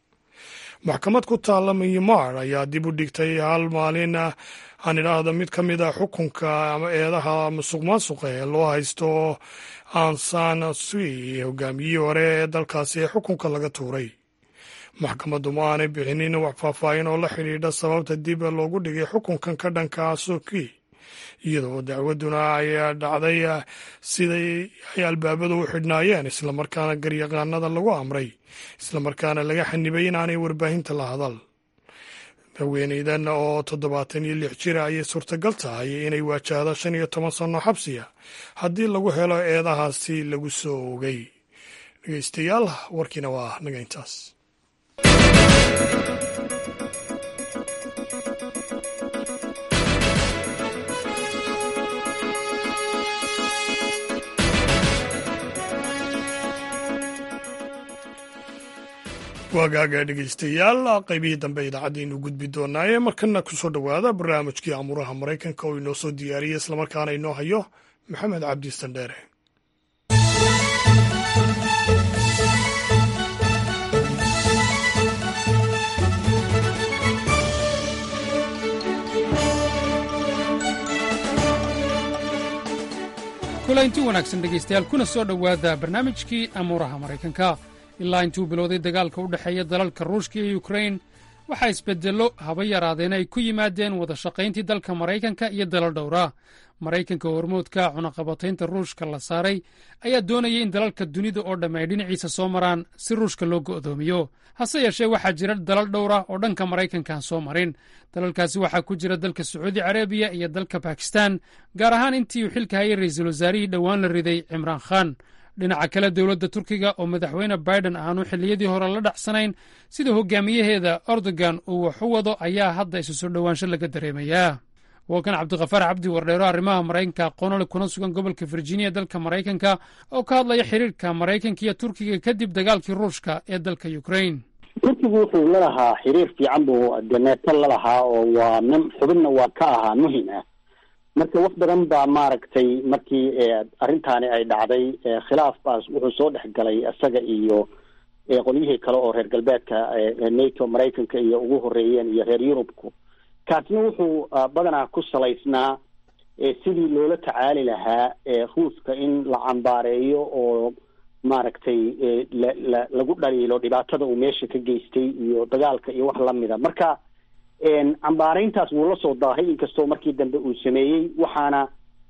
maxkamad ku taalla myanmar ayaa dib u dhigtay hal maalin aan idhaahdo mid ka mid a xukunka ama eedaha musuq maasuqa ee loo haysto ansan sui hogaamiyihii hore ee dalkaasi ee xukunka laga tuuray maxkamaddu ma aanay bixinin wax faahfaahin oo la xidhiidha sababta dib loogu dhigay xukunkan ka dhanka suki iyadoo dacwaduna ay dhacday siday ay albaabadu u xidhnaayeen islamarkaana garyaqaanada lagu amray islamarkaana laga xanibay in aanay warbaahinta la hadal haweeneydan oo toddobaatan iyo lix jira ayay suurtagal tahay inay waajahdo shan iyo toban sanno xabsiya haddii lagu helo eedahaasi lagu soo ogay dhegeystayaal warkiina waa naga intaas waagaaga dhegeystayaal qaybihii dambe idaacaddiinu gudbi doonaaye markana kusoo dhowaada barnaamijkii amuuraha maraykanka oo inoo soo diyaariyey islamarkaana inoo hayo maxamed cabdi sandheere kulanti wanaagsan dhegaystayaal kuna soo dhowaada barnaamijkii amuuraha maraykanka ilaa intuu bilowday dagaalka u dhexeeya dalalka ruushka iyo yukrain waxaa isbeddello haba yaraadeen ay ku yimaadeen wada shaqayntii dalka maraykanka iyo dalal dhowra maraykanka hormoodka cunaqabataynta ruushka la saaray ayaa doonaya in dalalka dunida oo dhamme ay dhinaciisa soo maraan si ruushka loo go'doomiyo hase yeeshee waxaa jira dalal dhowra oo dhanka maraykankaan soo marin dalalkaasi waxaa ku jira dalka sacuudi carabiya iyo dalka bakistan gaar ahaan intii uu xilka hayay ra'iisul wasaarihii dhowaan la riday cimraan khan dhinaca kale dowladda turkiga oo madaxweyne baiden aanu xilliyadii hore la dhacsanayn sida hogaamiyaheeda erdogan uu wax u wado ayaa hadda isu soo dhowaansho laga dareemayaa waa kan cabdikhafaar cabdi wardheero arrimaha maraykanka aqoonole kuna sugan gobolka virginia dalka maraykanka oo ka hadlaya xiriirka maraykanka iyo turkiga kadib dagaalkii ruushka ee dalka ukrain turkigu wuxuu lalahaa xiriir fiican buu deneeto lalahaa oo waa nin xubinna waa ka ahaa muhim ah marka wax badan baa maaragtay markii arrintaani ay dhacday khilaaf baas wuxuu soo dhex galay isaga iyo qolyihii kale oo reer galbeedka nato maraykanka iyo ugu horeeyeen iyo reer yurubku kaasna wuxuu badanaa ku salaysnaa sidii loola tacaali lahaa ruuska in la cambaareeyo oo maaragtay la la lagu dhaliilo dhibaatada uu meesha ka geystay iyo dagaalka iyo wax lamida marka cambaarayntaas wuu la soo daahay inkastoo markii dambe uu sameeyey waxaana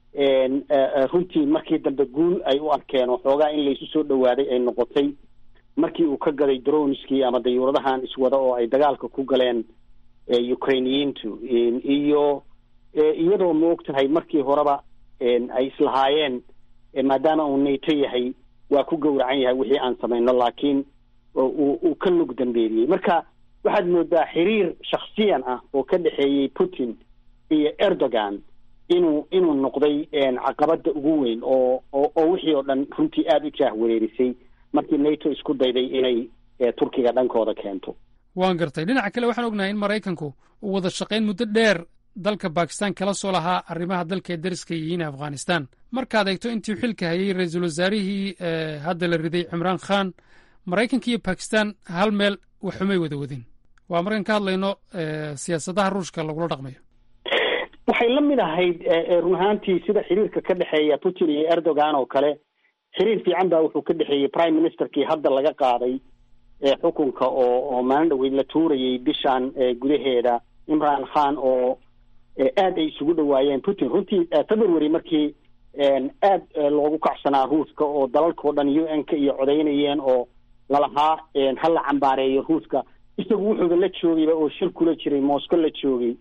runtii markii dambe guul ay u arkeen oo xoogaa in laysu soo dhawaaday ay noqotay markii uu ka gaday droneskii ama dayuuradahan iswada oo ay dagaalka ku galeen ukrainiyiintu iyo iyadoo maog tahay markii horeba ay islahaayeen maadaama uu nato yahay waa ku gowracan yahay wixii aan samayno laakiin uu ka lug dambeeliyey marka waxaad moodaa xiriir shaksiyan ah oo ka dhexeeyey putin iyo erdogan inuu inuu noqday caqabada ugu weyn oo oo wixii oo dhan runtii aada u jaah wareerisay markii nato isku dayday inay turkiga dhankooda keento waan gartay dhinaca kale waxaan ognahay in maraykanku uu wada shaqayn muddo dheer dalka bakistan kala soo lahaa arrimaha dalka ee dariska yihiin afghanistan markaad eegto intii xilka hayay ra-iisul wasaarihii hadda la riday cimraan khan maraykanka iyo bakistan hal meel waxumay wada wadin waa markaan ka hadlayno siyaasadaha ruushka lagula dhaqmayo waxay la mid ahayd run ahaantii sida xiriirka ka dhexeeya putin iyo erdogan oo kale xiriir fiican baa wuxuu ka dhexeeyey prime ministerkii hadda laga qaaday xukunka oo oo maalin dhaweyd la tuurayay bishan gudaheeda imran khan oo aad ay isugu dhawaayeen putin runtii february markii aad loogu kacsanaa ruuska oo dalalkao dhan u n ka iyo codaynayeen oo lalahaa ha la cambaareeyo ruuska isagu wuxuuba la joogayba oo shir kula jiray moscow la joogay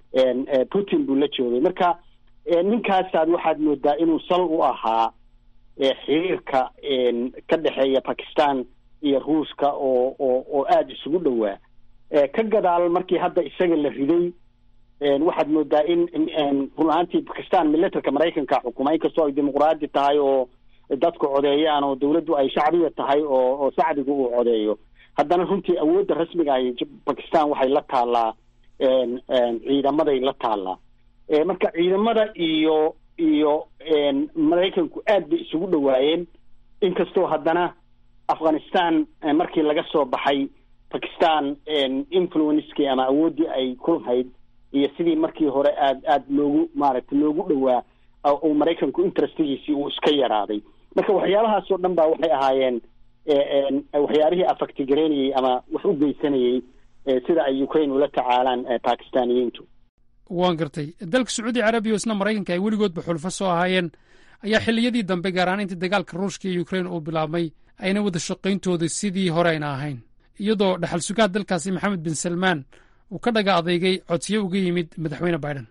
putin buu la joogay marka ninkaasaad waxaad moodaa inuu sal u ahaa xiriirka ka dhexeeya bakistan iyo ruuska oo oo oo aada isugu dhowaa ka gadaal markii hadda isaga la riday waxaad moodaa in run ahaantii bakistan militerka maraykanka xukuma inkastoo ay dimuqraadi tahay oo dadku codeeyaan oo dawladdu ay shacbiya tahay oo oo shacbigu uu codeeyo haddana runtii awoodda rasmiga ahi bakistan waxay la taallaa ciidamaday la taallaa marka ciidamada iyo iyo maraykanku aad bay isugu dhawaayeen inkastoo haddana afghanistan markii laga soo baxay bakistan influencekii ama awooddii ay ku lahayd iyo sidii markii hore aad aad loogu maaragtay loogu dhowaa uu maraykanku interestigiisii uu iska yaraaday marka waxyaabahaas oo dhan ba waxay ahaayeen waxyaabihii afaktigareynayay ama wax u geysanayay sida ay ukraine ula tacaalaan bakistaniyiintu waan gartay dalka sacuudi carabiya oo isna maraykanka ay weligoodba xulfo soo ahaayeen ayaa xilliyadii dambe gaar ahaan intii dagaalka ruushka iyo ukraine uu bilaabmay ayna wada shaqayntooda sidii hore ayna ahayn iyadoo dhaxal sugaha dalkaasi maxamed bin salmaan uu ka dhaga adeygay codsiyo uga yimid madaxweyne biden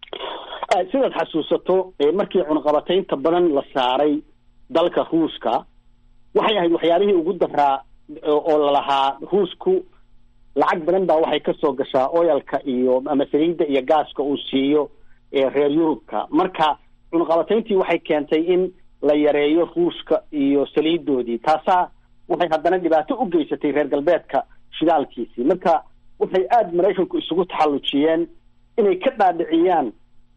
sidaad xasuusato markii cunaqabataynta badan la saaray dalka ruushka waxay ahayd waxyaabihii ugu daraa oo lalahaa ruushku lacag badan baa waxay kasoo gashaa oyalka iyo ama saliidda iyo gaaska uu siiyo reer yurubka marka cunaqabatayntii waxay keentay in la yareeyo ruushka iyo saliidoodii taasaa waxay haddana dhibaato u geysatay reer galbeedka shidaalkiisii marka waxay aada maraykanku isugu taxallujiyeen inay ka dhaadhiciyaan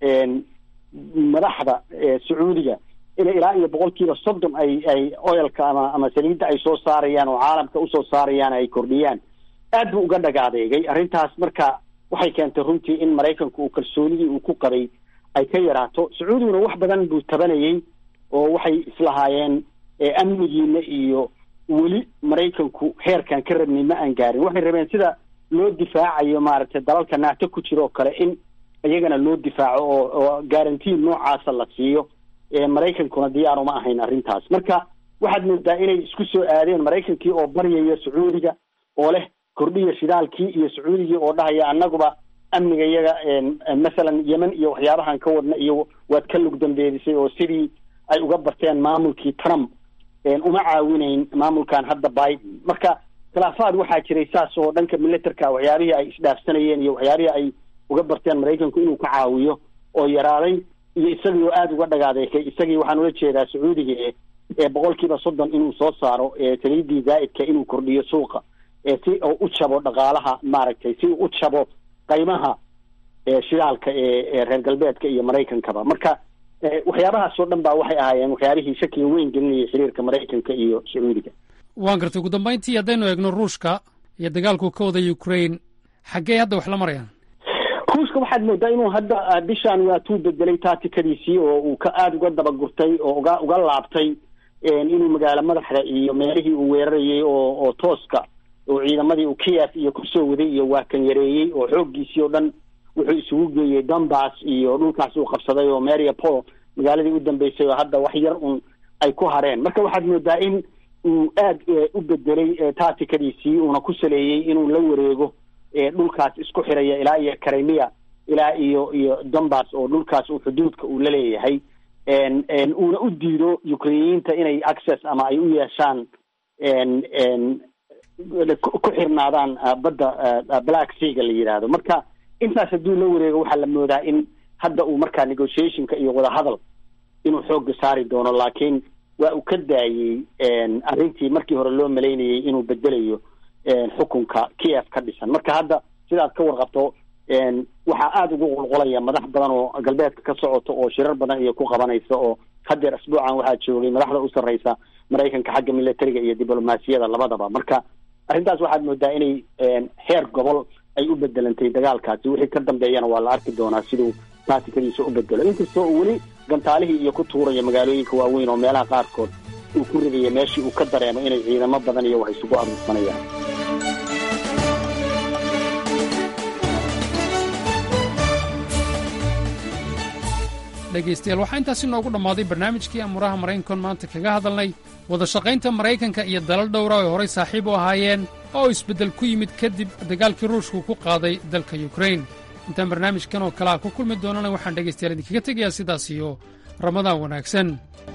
madaxda sacuudiga inay ilaa iyo boqol kiiba soddon ay ay oyalka ama ama saliidda ay soo saarayaan oo caalamka usoo saarayaan ay kordhiyaan aad buu uga dhagaadeegay arrintaas marka waxay keentay runtii in maraykanku uu kalsoonidii uu ku qabay ay ka yaraato sacuudiguna wax badan buu tabanayay oo waxay islahaayeen amnigiina iyo weli maraykanku heerkan ka rabnay ma aan gaarin waxay rabeen sida loo difaacayo maaragtay dalalka naato ku jira oo kale in iyagana loo difaaco oo oo garantiin noocaasa la siiyo maraykankuna diyaar uma ahayn arrintaas marka waxaad moodaa inay isku soo aadeen maraykankii oo baryaya sacuudiga oo leh kordhiya shidaalkii iyo sacuudigii oo dhahaya annaguba amniga iyaga masalan yemen iyo waxyaabahan ka wadna iyo waad ka lug dambeedisay oo sidii ay uga barteen maamulkii trump uma caawinayn maamulkan hadda biden marka khilaafaad waxaa jiray saas oo dhanka militerka waxyaabihii ay isdhaafsanayeen iyo waxyaabihii ay uga barteen maraykanku inuu ka caawiyo oo yaraaday iyo isagii oo aada uga dhagaadeekay isagii waxaan ula jeedaa sacuudiga ee boqol kiiba soddon inuu soo saaro saliidii zaa'idka inuu kordhiyo suuqa si uu u jabo dhaqaalaha maaragtay si uu u jabo qaymaha shidaalka ee reer galbeedka iyo maraykankaba marka waxyaabahaas oo dhan baa waxay ahaayeen waxyaabihii shakiga weyn gelinayay xiriirka maraykanka iyo sacuudiga waan gartay ugu dambayntii haddaynu eegno ruushka iyo dagaalku ka wada ukraine xaggee hadda wax la marayaan ruushka waxaad moodaa inuu hadda bishaan waatuu bedelay taatikadiisii oo uu ka aada uga dabagurtay oo uga uga laabtay inuu magaalo madaxda iyo meelihii uu weerarayay oo oo tooska oo ciidamadii uu kiyaf iyo kusoo waday iyo waa kan yareeyey oo xooggiisii oo dhan wuxuu isugu geeyey donbass iyo dhulkaas uu qabsaday oo mariapol magaaladii u dambeysay oo hadda wax yar un ay ku hareen marka waxaad moodaa in uu aada u bedelay taatikadiisii uuna ku saleeyey inuu la wareego dhulkaas isku xiraya ilaa iyo karemiya ilaa iyo iyo donbass oo dhulkaas uu xuduudka uu la leeyahay uuna u diido ukrainiyiinta inay access ama ay u yeeshaan ku xirnaadaan badda black seaga la yidhaahdo marka intaas hadduu la wareego waxaa la moodaa in hadda uu markaa negotiationka iyo wadahadal inuu xooga saari doono laakiin waa uu ka daayey arrintii markii hore loo malaynayay inuu bedelayo xukunka kiev ka dhisan marka hadda sidaad ka warqabto waxaa aada ugu qulqulaya madax badan oo galbeedka ka socoto oo shirar badan iyo ku qabanaysa oo hadeer asbuucan waxaa joogay madaxda u sarreysa maraykanka xagga militariga iyo diblomaasiyada labadaba marka arrintaas waxaad moodaa inay heer gobol ay u bedelantay dagaalkaasi wixii ka dambeeyana waa la arki doonaa siduu taatikadiisa u bedelo inkastoo uu weli gantaalihii iyo ku tuuraya magaalooyinka waaweyn oo meelaha qaarkood uu ku ridaya meeshii uu ka dareemo inay ciidamo badan iyo wax isugu aruursanayaan dhegaystayaal waxaa intaasi noogu dhammaaday barnaamijkii amuuraha maraykankoon maanta kaga hadalnay wada shaqaynta maraykanka iyo dalal dhowra ay horay saaxiib u ahaayeen oo isbeddel ku yimid kadib dagaalkii ruushku ku qaaday dalka yukrain intaan barnaamijkan oo kale ah ku kulmi doonana waxaan dhegaystayaal idinkaga tegayaa sidaas iyo ramadaan wanaagsan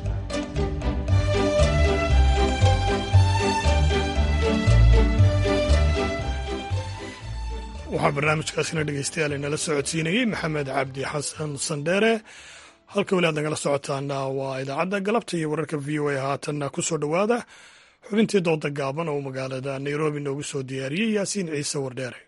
waxaa barnaamijkaasina dhegaystayaal inala socodsiinayey maxamed cabdi xasan sandheere halka weli aad nagala socotaana waa idaacadda galabta iyo wararka v o a haatanna ku soo dhowaada xubintii dooda gaaban oo magaalada nairobi noogu soo diyaariyey yaasiin ciise wardheere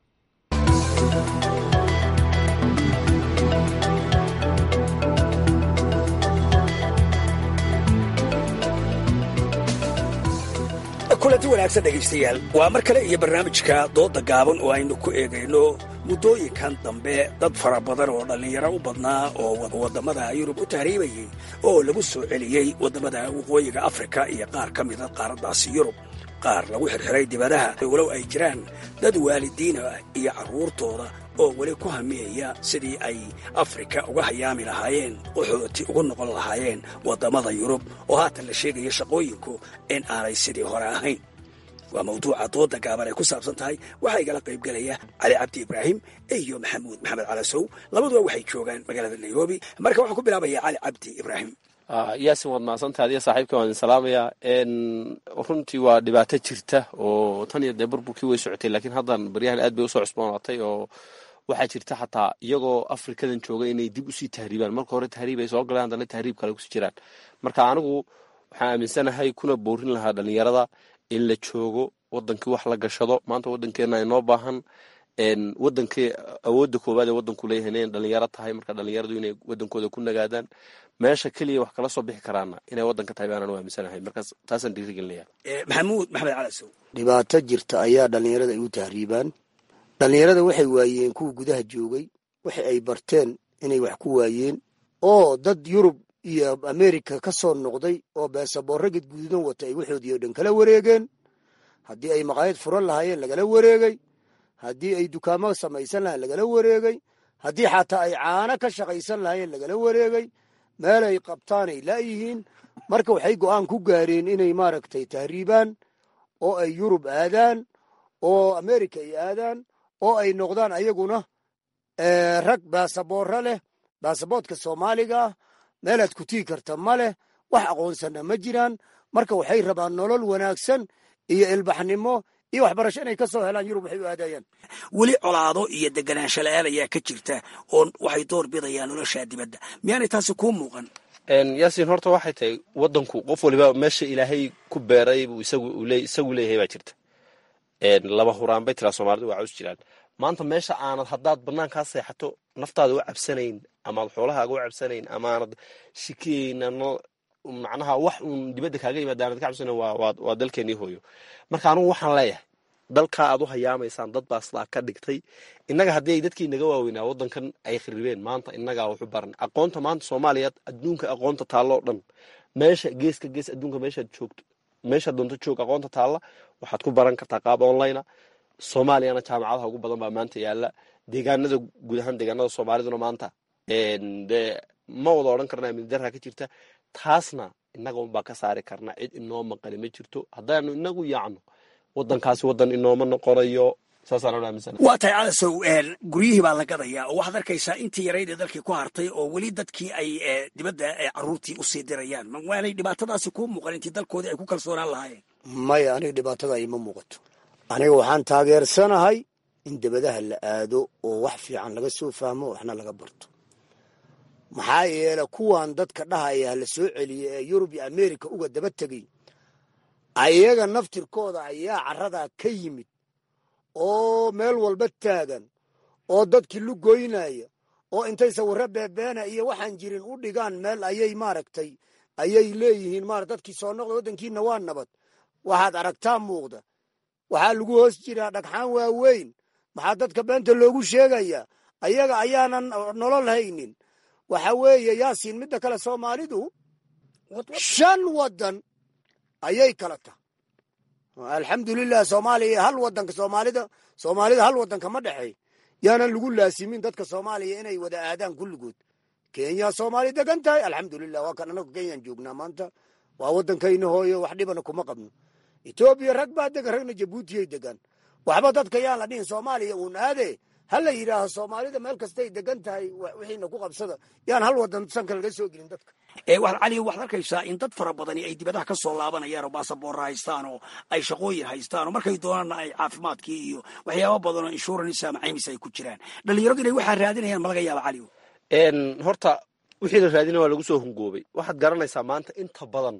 kulanti wanaagsan dhegaystayaal waa mar kale iyo barnaamijka dooda gaaban oo aynu ku eegayno muddooyinkan dambe dad fara badan oo dhallinyaro u badnaa oo waddamada yurub u tahriibayey oo lagu soo celiyey waddamada waqooyiga afrika iyo qaar ka mida qaaraddaasi yurub qaar lagu xirxiray dibadaha walow ay jiraan dad waalidiina iyo carruurtooda oo weli ku hamiyaya sidii ay afrika uga hayaami lahaayeen qaxooti ugu noqon lahaayeen waddamada yurub oo haatan la sheegaya shaqooyinku in aanay sidii hore ahayn waa mawduuca dooda gaaban ay ku saabsan tahay waxaa igala qaybgelaya cali cabdi ibraahim iyo maxamuud maxamed calasow labaduba waxay joogaan magaalada nairobi marka waxaan ku bilaabaya cali cabdi ibraahim yaasin waad mahadsantaha adiga saaxiibka waan idin salaamayaa runtii waa dhibaato jirta oo tan iyo dee burburkii way socotay laakiin haddan baryahan aad bay usoo cusboonaatay oo waxaa jirta xataa iyagoo afrikadan jooga inay dib usii tahriibaan marka hore tahriib ay soo galeen haddana tahriib kale kusii jiraan marka anigu waxaan aaminsanahay kuna boorin lahaa dhalinyarada in la joogo wadankii wax la gashado maanta wadankeena inoo baahan wadankii awoodda koowaad ee wadanku leeyahay inay dhalinyaro tahay marka dhalinyaradu inay wadankooda ku nagaadaan meesha keliya wax kala soo bixi karaana inay wadanka tahay baanaan u aaminsanahay markaas taasaan dhiirigelinaya maxamuud maxamed calasow dhibaato jirta ayaa dhalinyarada ay u tahriibaan dhalinyarada waxay waayeen kuwa gudaha joogay waxa ay barteen inay wax ku waayeen oo dad yurub iyo amerika ka soo noqday oo beesaboorro gadgududan wata ay waxoodii oo dhan kala wareegeen haddii ay maqaayad furan lahaayeen lagala wareegay haddii ay dukaamo samaysan lahayen lagala wareegay haddii xataa ay caano ka shaqaysan lahaayeen lagala wareegay meel ay qabtaanay laayihiin marka waxay go'aan ku gaareen inay maaragtay tahriibaan oo ay yurub aadaan oo amerika ay aadaan oo ay noqdaan ayaguna rag baasaboorro leh baasaboodka soomaaliga ah meelaad ku tii karta ma leh wax aqoonsanna ma jiraan marka waxay rabaan nolol wanaagsan iyo ilbaxnimo iyo waxbarasho inay ka soo helaan yurub waxay u aadayaan weli colaado iyo deganaansho la-aan ayaa ka jirta oo waxay door bidayaan noloshaa dibadda miyaanay taasi kuu muuqan yaasiin horta waxay tahay wadanku qof waliba meesha ilaahay ku beeray buu isagu leeyahay baa jirta laba huraan bay tiraa soomaalidu waa caws jiraan maanta meesha aanad haddaad banaankaa seexato naftaada u cabsanayn amaad xoolahaaga u cabsanayn amaanad shikeyn macnaha wax uun dibadda kaaga yimaada aanad ka cabsanayn waa dalkeenii hooyo marka anugu waxaan leeyahay dalkaa aad u hayaamaysaan dad baa sidaa ka dhigtay innaga haddii ay dadkii naga waaweynaa waddankan ay khiribeen maanta innagaa waxu baran aqoonta maanta soomaaliya adduunka aqoonta taalloo dhan meesha geeska gees adduunka meeshaad joogto meeshaad doonto joog aqoonta taalla waxaad ku baran kartaa qaab online soomaaliyana jaamacadaha ugu badan baa maanta yaala deegaanada guud ahaan deegaanada soomaaliduna maanta dee ma wada odhan karna amni darra ka jirta taasna innaga unbaa ka saari karna cid inoo maqani ma jirto haddaanu inagu yaacno wadankaasi wadan inooma noqonayo saasaan anu aaminsan waa tahay calasow guryihii baa la gadayaa oo waxaad arkaysaa intii yarayd ee dalkii ku hartay oo weli dadkii ay dibadda caruurtii usii dirayaan ma waanay dhibaatadaasi kuu muuqan intii dalkoodii ay ku kalsoonaan lahaayeen maya aniga dhibaatada ima muuqato aniga waxaan taageersanahay in dabadaha la aado oo wax fiican laga soo fahmo waxna laga barto maxaa yeele kuwan dadka dhahaya hala soo celiya ee yurub iyo america uga daba tegay ayaga naftirkooda ayaa caradaa ka yimid oo meel walba taagan oo dadkii lugoynaya oo intay sawirro beebeena iyo waxaan jirin u dhigaan meel ayay maaragtay ayay leeyihiin maara dadkii soo noqda waddankiina waa nabad waxaad aragtaa muuqda waxaa lagu hoos jiraa dhagxaan waaweyn maxaa dadka beenta loogu sheegayaa ayaga ayaanan nolol haynin waxa weeye yaasiin midda kale soomaalidu shan waddan ayay kala tahay alxamdulilah soomaaliya hal wadanka soomaalida soomaalida hal wadanka ma dhexey yaanan lagu laasimin dadka soomaaliya inay wada aadaan kulligood kenya soomaali degan tahay alxamdulilah waa kan anagu kenyaan joognaa maanta waa wadankayna hooyo wax dhibana kuma qabno etoobiya rag baa degan ragna jabuutiyay degan waxba dadka yaan la dhihin soomaaliya uun aade ha la yidhaaho soomaalida meel kastay degan tahay wixiina ku qabsada yaan hal wadan sanka laga soo gelin dadka waxaad cali waxaad arkaysaa in dad fara badani ay dibadaha ka soo laabanayaan oo baasaboorra haystaan oo ay shaqooyin haystaan oo markay doonaanna ay caafimaadkii iyo waxyaaba badan oo insurance ama caymis ay ku jiraan dhalinyaradu inay waxaa raadinayaan ma laga yaaba cali horta wixii la raadina waa lagu soo hungoobay waxaad garanaysaa maanta inta badan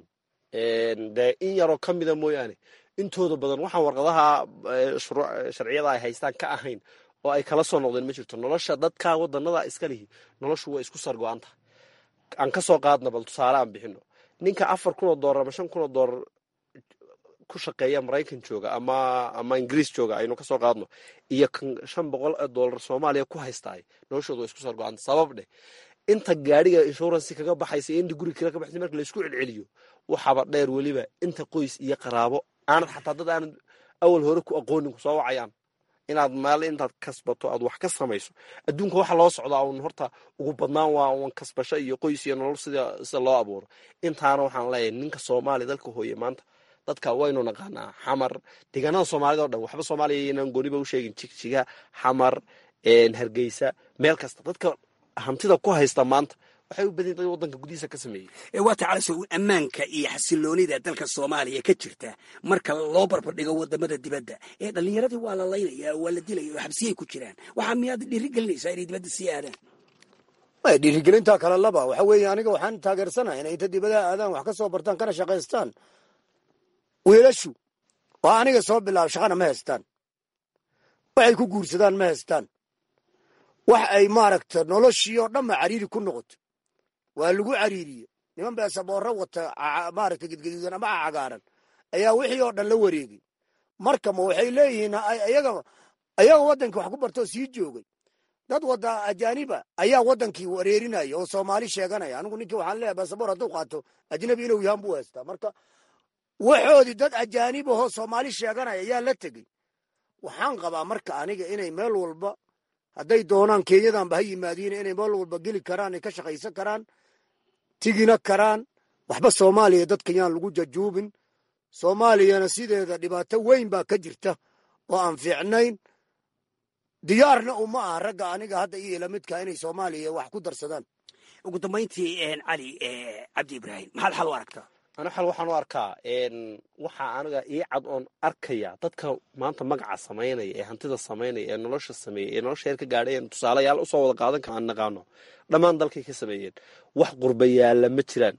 dee in yaroo ka mida mooyaane intooda badan waxaan warqadaha sharciyada ay haystaan ka ahayn oo ay kala soo noqdeen ma jirto nolosha dadka wadanada iska lihi noloshu waa isku sargo-an tahay aan ka soo qaadna bal tusaale aan bixino ninka afar kun oo doolar ama shan kun oo doolar ku shaqeeya maraykan jooga ama ama ingiriis jooga aynu kasoo qaadno iyo kan shan boqol oo doolar soomaaliya ku haystaay noloshooda waa isku sargo-anta sabab dheh inta gaadhiga insurance kaga baxaysa iyo inta guriga kale ka baxaysa marka laisku celceliyo waxaaba dheer weliba inta qoys iyo qaraabo aanad xataa dad aanad awal hore ku aqoonin ku soo wacayaan inaad maal intaad kasbato aad wax ka samayso adduunka waxa loo socdaa un horta ugu badnaan waa un kasbasho iyo qoys iyo nolol sida sida loo abuuro intaana waxaan leeyahay ninka soomaaliya dalka hooye maanta dadka waynu naqaanaa xamar deegaanada soomaalida o dhan waxba soomaaliya inaan gooniba u sheegin jigjiga xamar hargeysa meel kasta dadka hantida ku haysta maanta waxay u badan dad wadanka gudihiisa ka sameeyey waa ta calasow ammaanka iyo xasiloonida dalka soomaaliya ka jirta marka loo barbardhigo wadamada dibadda ee dhallinyaradii waa la laynaya waa la dilaya oo xabsiyay ku jiraan waxaa miyaad dhiirigelinaysaa inay dibadda sii aadaan maya dhiirigelintaa kale laba waxa weeye aniga waxaan taageersanahay inay inta dibadaha aadaan wax ka soo bartaan kana shaqaystaan wiilashu waa aniga soo bilaab shaqana ma haystaan waxay ku guursadaan ma haystaan wax ay maaragta noloshii oo dhanba cariiri ku noqoto waa lagu cariiriye niman beesaboorro wata maaragta gedgaduudan ama cagaaran ayaa wixii oo dhan la wareegay marka ma waxay leeyihiin ayaga ayaga waddankii wax ku bartoo sii joogay dad wada ajaaniba ayaa waddankii wareerinaya oo soomaali sheeganaya anigu ninkii waxaan leeyahay beesaboor hadduu qaato ajnabi inuu yahan buu haystaa marka waxoodii dad ajaanib ahoo soomaali sheeganaya ayaa la tegey waxaan qabaa marka aniga inay meel walba hadday doonaan kenyadanba ha yimaadiin inay meel walba geli karaan ay ka shaqaysan karaan tigina karaan waxba soomaaliya dadkan yaan lagu jajuubin soomaaliyana sideeda dhibaato weyn baa ka jirta oo aan fiicnayn diyaarna uma aha ragga aniga hadda iyo lamidka inay soomaaliya wax ku darsadaan ugu dambayntii cali cabdi ibraahim maxaad xal u aragtaa ana xal waxaan u arkaa waxaa aniga ii cad oon arkaya dadka maanta magaca samaynaya ee hantida samaynaya ee nolosha sameeyey ee nolosha heer ka gaadhay en tusaalayaal usoo wada qaadan kara aan naqaano dhammaan dalkay ka sameeyeen wax qurbayaalla ma jiraan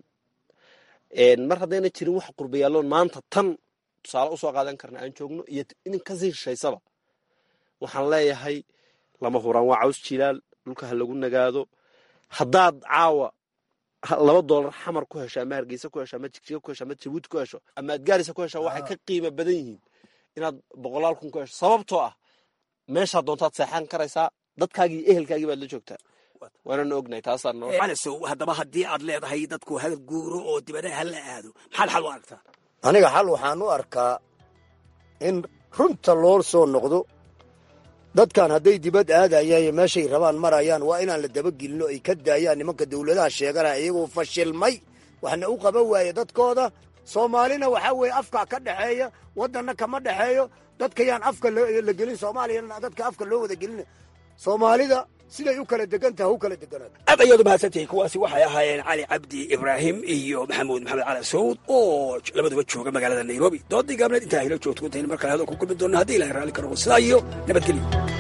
mar haddayna jirin wax qurbayaalloon maanta tan tusaale usoo qaadan karna aan joogno iyo inin kasii shishaysaba waxaan leeyahay lama huraan waa caws jilaal dhulka ha lagu nagaado haddaad caawa laba doolar xamar ku hesho ama hargeysa ku hesho ama jigjiga ku hesho ama jabuuti ku hesho ama adgaarisa ku hesho waxay ka qiimo badan yihiin inaad boqolaal kun ku hesho sababtoo ah meeshaa doontaad seexan karaysaa dadkaagii iyo ehelkaagii baad la joogtaa waanana ognahay taasaa noo calasow haddaba haddii aad leedahay dadku hal guuro oo dibadaha hala aado maxaad xal u aragtaa aniga xal waxaan u arkaa in runta loo soo noqdo dadkan hadday dibad aadayaan iyo meeshay rabaan marayaan waa inaan la dabagelinno ay ka daayaan nimanka dowladaha sheeganaya iyagoo fashilmay waxna u qaban waaye dadkooda soomaalina waxaa weeye afkaa ka dhexeeya waddanna kama dhexeeyo dadka yaan afka la gelin soomaaliyana dadka afka loo wada gelina soomaalida siday u kala degan taha u kala deganaato aad ayaad umahadsantihiin kuwaasi waxay ahaayeen cali cabdi ibraahim iyo maxamuud maxamed cali sawd oo labaduba jooga magaalada nairobi doodii gaabneed intaa hilo joogto intaynu mar kale hadal ku kulmi doonna haddii ilahay raalli ka noqo sidaa iyo nabadgelyo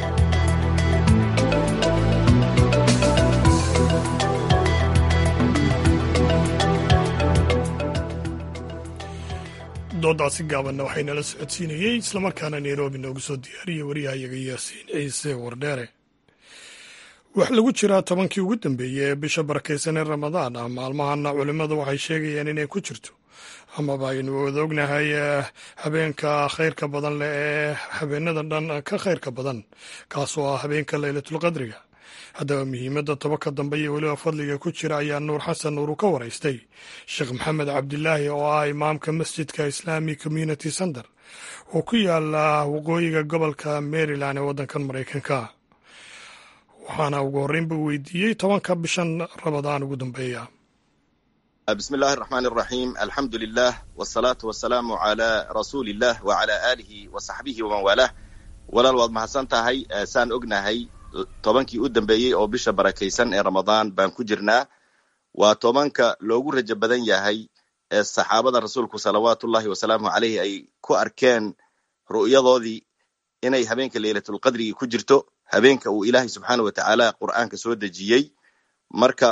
doodaasi gaabanna waxaynala socodsiinayey islamarkaana nairobi noogu soo diyaariyey wariyahayaga yaasiin ciise wardheere wax lagu jiraa tobankii ugu dambeeyey ee bisha barakaysan ee ramadaan ah maalmahana culimmadu waxay sheegayaan inay ku jirto amaba aynu wada ognahay habeenka khayrka badan leh ee habeenada dhan ka khayrka badan kaasoo ah habeenka leylatulqadriga haddaba muhiimadda tobanka dambe iyo weliba fadliga ku jira ayaa nuur xasan nuur u ka waraystay sheekh maxamed cabdilaahi oo ah imaamka masjidka islami community center oo ku yaala waqooyiga gobolka maryland ee waddankan maraykanka waxaana ugu horreynba weydiiyey tobanka bishan ramadaan ugu dambeeya bismi illaahi araxmaan araxiim alxamdu lilah wsalaatu wasalaamu calaa rasuuli illah wacalaa aalihi wa saxbihi waman waalah walaal waad mahadsan tahay saan ognahay tobankii u dambeeyey oo bisha barakaysan ee ramadaan baan ku jirnaa waa tobanka loogu rajo badan yahay ee saxaabada rasuulku salawaatullahi wasalaamu caleyhi ay ku arkeen ru'yadoodii inay habeenka leylatulqadrigi ku jirto habeenka uu ilaahay subxaana wa tacaala qur'aanka soo dejiyey marka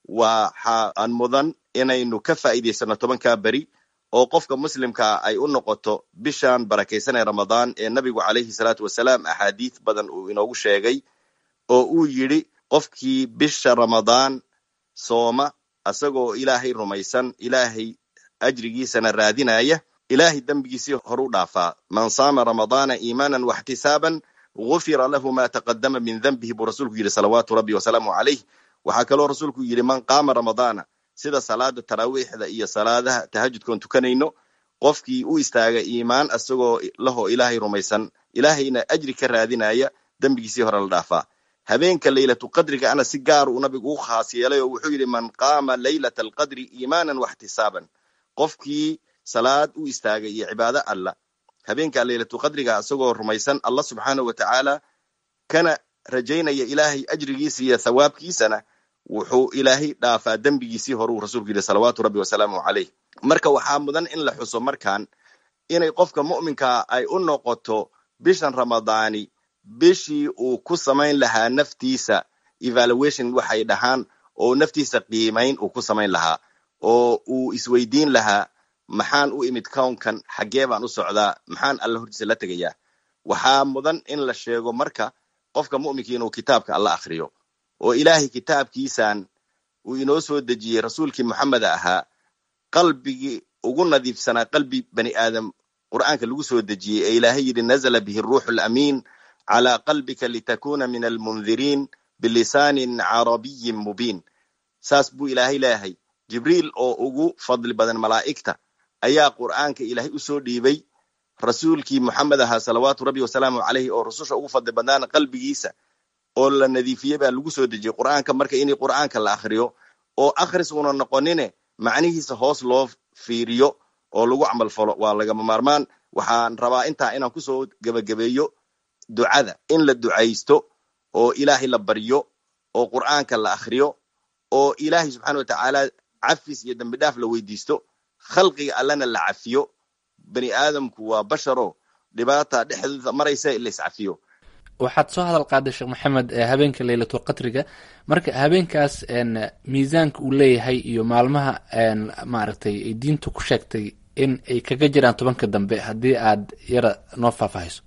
waxa aan mudan inaynu ka faa'iidaysano tobankaa beri oo qofka muslimkaa ay u noqoto bishan barakaysan ee ramadaan ee nabigu calayhi salaatu wasalaam axaadiis badan uu inoogu sheegay oo uu yidhi qofkii bisha ramadaan sooma asagoo ilaahay rumaysan ilaahay ajrigiisana raadinaya ilaahay dembigiisii horu dhaafaa man saama ramadaana iimaanan waxtisaaban gufira lahu ma taqadama min denbihi buu rasuulku yidhi salawaatu rabbi wasalaamu calayh waxaa kaloo rasuulku yidhi man qaama ramadaana sida salaada taraawiixda iyo salaadaha tahajudkoon tukanayno qofkii u istaaga iimaan asagoo lahoo ilaahay rumaysan ilaahayna ajri ka raadinaya dembigiisii hore la dhaafaa habeenka leylatu qadriga ana si gaar uu nabigu u khaas yeelay oo wuxuu yidhi man qaama leylata alqadri iimaanan waxtisaaban qofkii salaad u istaagay iyo cibaado alla habeenka leylatu qadriga isagoo rumaysan allah subxaana wa tacaala kana rajaynaya ilaahay ajrigiisa iyo thawaabkiisana wuxuu ilaahay dhaafaa dembigiisii horuu rasuulku yidhi salawaatu rabbi wasalaamu caleyh marka waxaa mudan in la xuso markan inay qofka mu'minkaa ay u noqoto bishan ramadaani bishii uu ku samayn lahaa naftiisa evaluation waxay dhahaan oo naftiisa qiimayn uu ku samayn lahaa oo uu isweydiin lahaa maxaan u imid kownkan xaggee baan u socdaa maxaan alla hortiisa la tegayaa waxaa mudan in la sheego marka qofka mu'minka inuu kitaabka alla akhriyo oo ilaahay kitaabkiisan uu inoo soo dejiyey rasuulkii moxameda ahaa qalbigii ugu nadiifsanaa qalbi bani aadam qur'aanka lagu soo dejiyey ee ilaahay yidhi nazla bihi ruuxu lamiin calaa qalbika litakuna min almundiriin bilisaanin carabiyin mubiin saas buu ilaahay leeyahay jibriil oo ugu fadli badan malaa'igta ayaa qur'aanka ilaahay u soo dhiibay rasuulkii moxamed ahaa salawaatu rabbi wasalaamu caleyhi oo rususha ugu fadli badnaana qalbigiisa oo la nadiifiyey baa lagu soo dejiyey qur'aanka marka in qur'aanka la akhriyo oo akhris una noqonine macnihiisa hoos loo fiiriyo oo lagu camal falo waa lagama maarmaan waxaan rabaa intaa inaan kusoo gebagabeeyo ducada in la ducaysto oo ilaahay la baryo oo qur'aanka la akhriyo oo ilaahay subxaana wa tacaala cafis iyo dembi dhaaf la weydiisto khalqiga allana la cafiyo bani aadamku waa basharo dhibaata dhexdooda maraysa in la iscafiyo waxaad soo hadal qaaday sheekh maxamed habeenka leylatul qadriga marka habeenkaas miisaanka uu leeyahay iyo maalmaha maaragtay ay diintu ku sheegtay in ay kaga jiraan tobanka dambe haddii aad yara noo faahfaahayso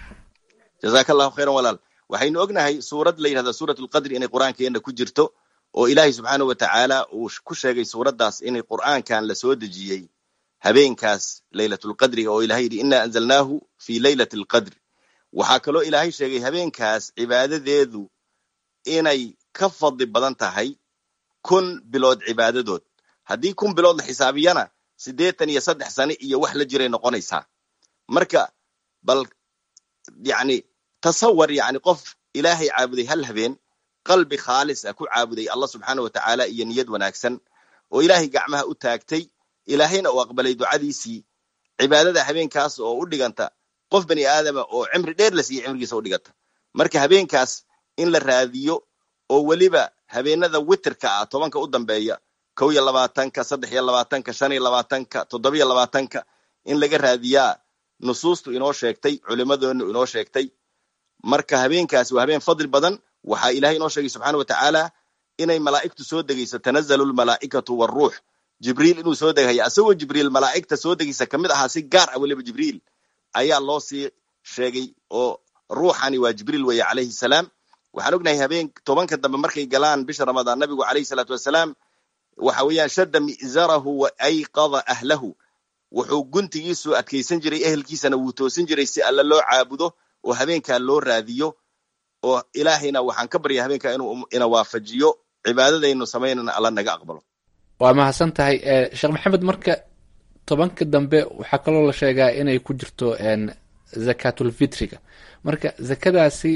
jazaaka allahu khayran walaal waxaynu ognahay suurad la yidhahda suurat lqadri inay qur'aankeena ku jirto oo ilaahay subxaana wa tacaala uu ku sheegay suuraddaas inay qur'aankan la soo dejiyey habeenkaas leylatulqadriga oo ilahay yidhi ina anzalnaahu fi leylati alqadri waxaa kaloo ilaahay sheegay habeenkaas cibaadadeedu inay ka fadli badan tahay kun bilood cibaadadood haddii kun bilood la xisaabiyana siddeetan iyo saddex sane iyo wax la jiray noqonaysaa marka bal yacni tasawar yacni qof ilaahay caabuday hal habeen qalbi khaalis ah ku caabuday allah subxaana wa tacaala iyo niyad wanaagsan oo ilaahay gacmaha u taagtay ilaahayna uu aqbalay ducadiisii cibaadada habeenkaas oo u dhiganta qof bani aadama oo cimri dheer la siiya cimrigiisa u dhiganta marka habeenkaas in la raadiyo oo weliba habeenada witerka ah tobanka u dambeeya kow iyo labaatanka saddex iyo labaatanka shan iyo labaatanka toddobiyo labaatanka in laga raadiyaa nusuustu inoo sheegtay culimadoonu inoo sheegtay marka habeenkaasi waa habeen fadli badan waxaa ilahay inoo sheegay subxaana wa tacaala inay malaa'igtu soo degayso tanazalu lmalaa'ikatu waruux jibriil inuu soo degaya asagoo jibriil malaa'igta soo degaysa kamid ahaa si gaar ah weliba jibriil ayaa loo sii sheegay oo ruuxani waa jibriil weeye calayhi salaam waxaan ognahay habeen tobanka dambe markay galaan bisha ramadaan nabigu calayhi salaatu wassalaam waxa weeyaan shadda mi'zarahu wa ayqada ahlahu wuxuu guntigiisu adkaysan jiray ehelkiisana wuu toosin jiray si alla loo caabudo oo habeenkaa loo raadiyo oo ilaahayna waxaan ka barya habeenkaa inuu ina waafajiyo cibaadadaynu samaynana alla naga aqbalo waa mahadsan tahay sheekh maxamed marka tobanka dambe waxaa kaloo la sheegaa inay ku jirto zakatulfitriga marka zakadaasi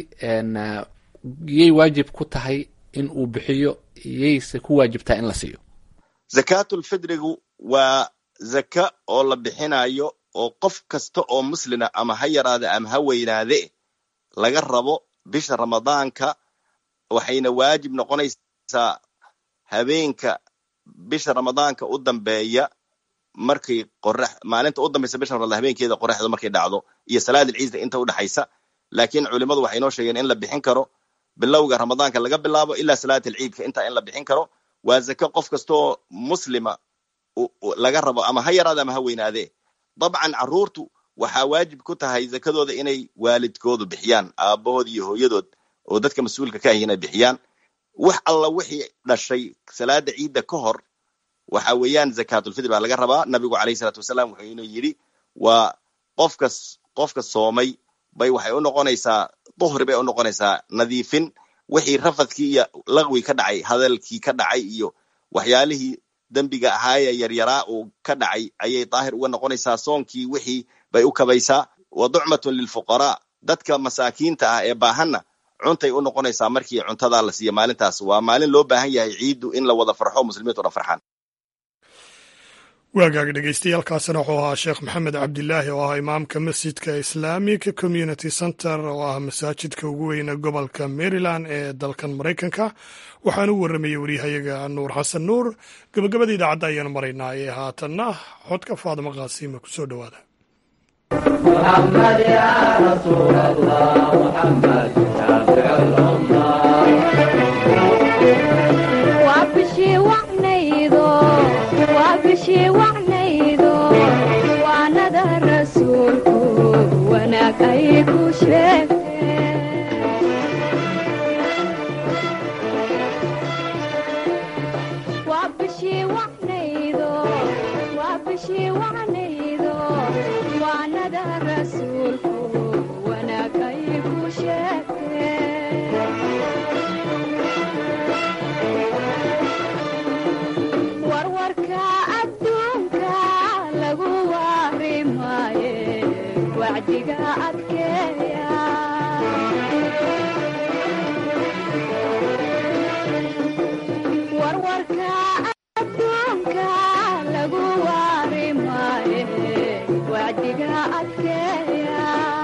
yay waajib ku tahay in uu bixiyo yayse ku waajibtaa in la siiyo zakatulfidrigu waa zaka oo la bixinayo oo qof kasta oo muslina ama ha yaraade ama ha weynaade laga rabo bisha ramadaanka waxayna waajib noqonaysaa habeenka bisha ramadaanka u dambeeya markay qorax maalinta u dambaysa bisha ramadaan habeenkeeda qoraxda markay dhacdo iyo salaadil ciisda inta u dhexaysa laakiin culimadu waxay noo sheegeen in la bixin karo bilowga ramadaanka laga bilaabo ilaa salaatil ciidka intaa in la bixin karo waa zaka qof kastaoo muslima laga rabo ama ha yaraade ama ha weynaadee dabcan carruurtu waxaa waajib ku tahay zakadooda inay waalidkoodu bixiyaan aabahood iyo hooyadood oo dadka mas-uulka ka ahi inay bixiyaan wax alla wixii dhashay salaada ciidda ka hor waxa weeyaan zakatulfitr baa laga rabaa nabigu calayhi salaatu wasalaam wuxuu inuu yidhi waa qofkas qofka soomay bay waxay u noqonaysaa duhri bay u noqonaysaa nadiifin wixii rafadkii iyo laqwi ka dhacay hadalkii ka dhacay iyo waxyaalihii dembiga ahaayee yaryaraa uu ka dhacay ayay daahir uga noqonaysaa soonkii wixii bay u kabaysaa wa ducmatun lilfuqaraa dadka masaakiinta ah ee baahanna cuntay u noqonaysaa markii cuntadaa la siiya maalintaas waa maalin loo baahan yahay ciiddu in la wada farxo muslimiintu dhan farxaan waagaag dhegeystayaaalkaasina wuxuu ahaa sheekh maxamed cabdilaahi oo ah imaamka masjidka islamic community center oo ah masaajidka ugu weyne gobolka maryland ee dalkan maraykanka waxaan u warramayey waryahayaga nuur xasan nuur gabagabada idaacadda ayaanu maraynaa ee haatanna xodka faadimo qaasiima ku soo dhowaada waanada rasuulku wanaag ay ku sheegwaanaydo waanada rasuulku wanaag ay ku sheegtee warwarka adduunka lagu waari maaye wacdiga adkeeya warwarka adduunka lagu waari maaye wacdiga adkeeya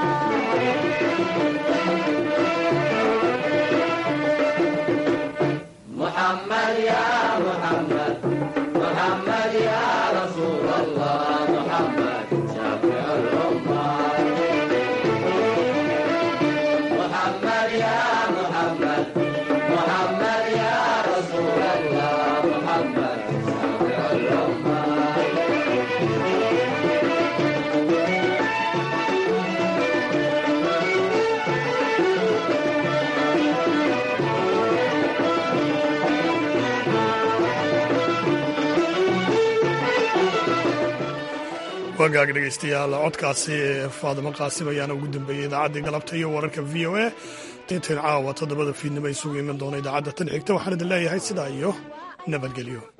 محمد يا محمد محمد يا رسول الله محمد شافع الأمة محمد يا محمد محمد يا رسول الله محمد شافع الأمة wagaag dhegeystayaal codkaasi ee faadimo qaasim ayaana ugu dambeeyey idaacaddii galabta iyo wararka v o a intayn caawa toddobada fiidnimo isugu iman doona idaacadda tan xigta waxaan idin leeyahay sidaa iyo nabadgelyo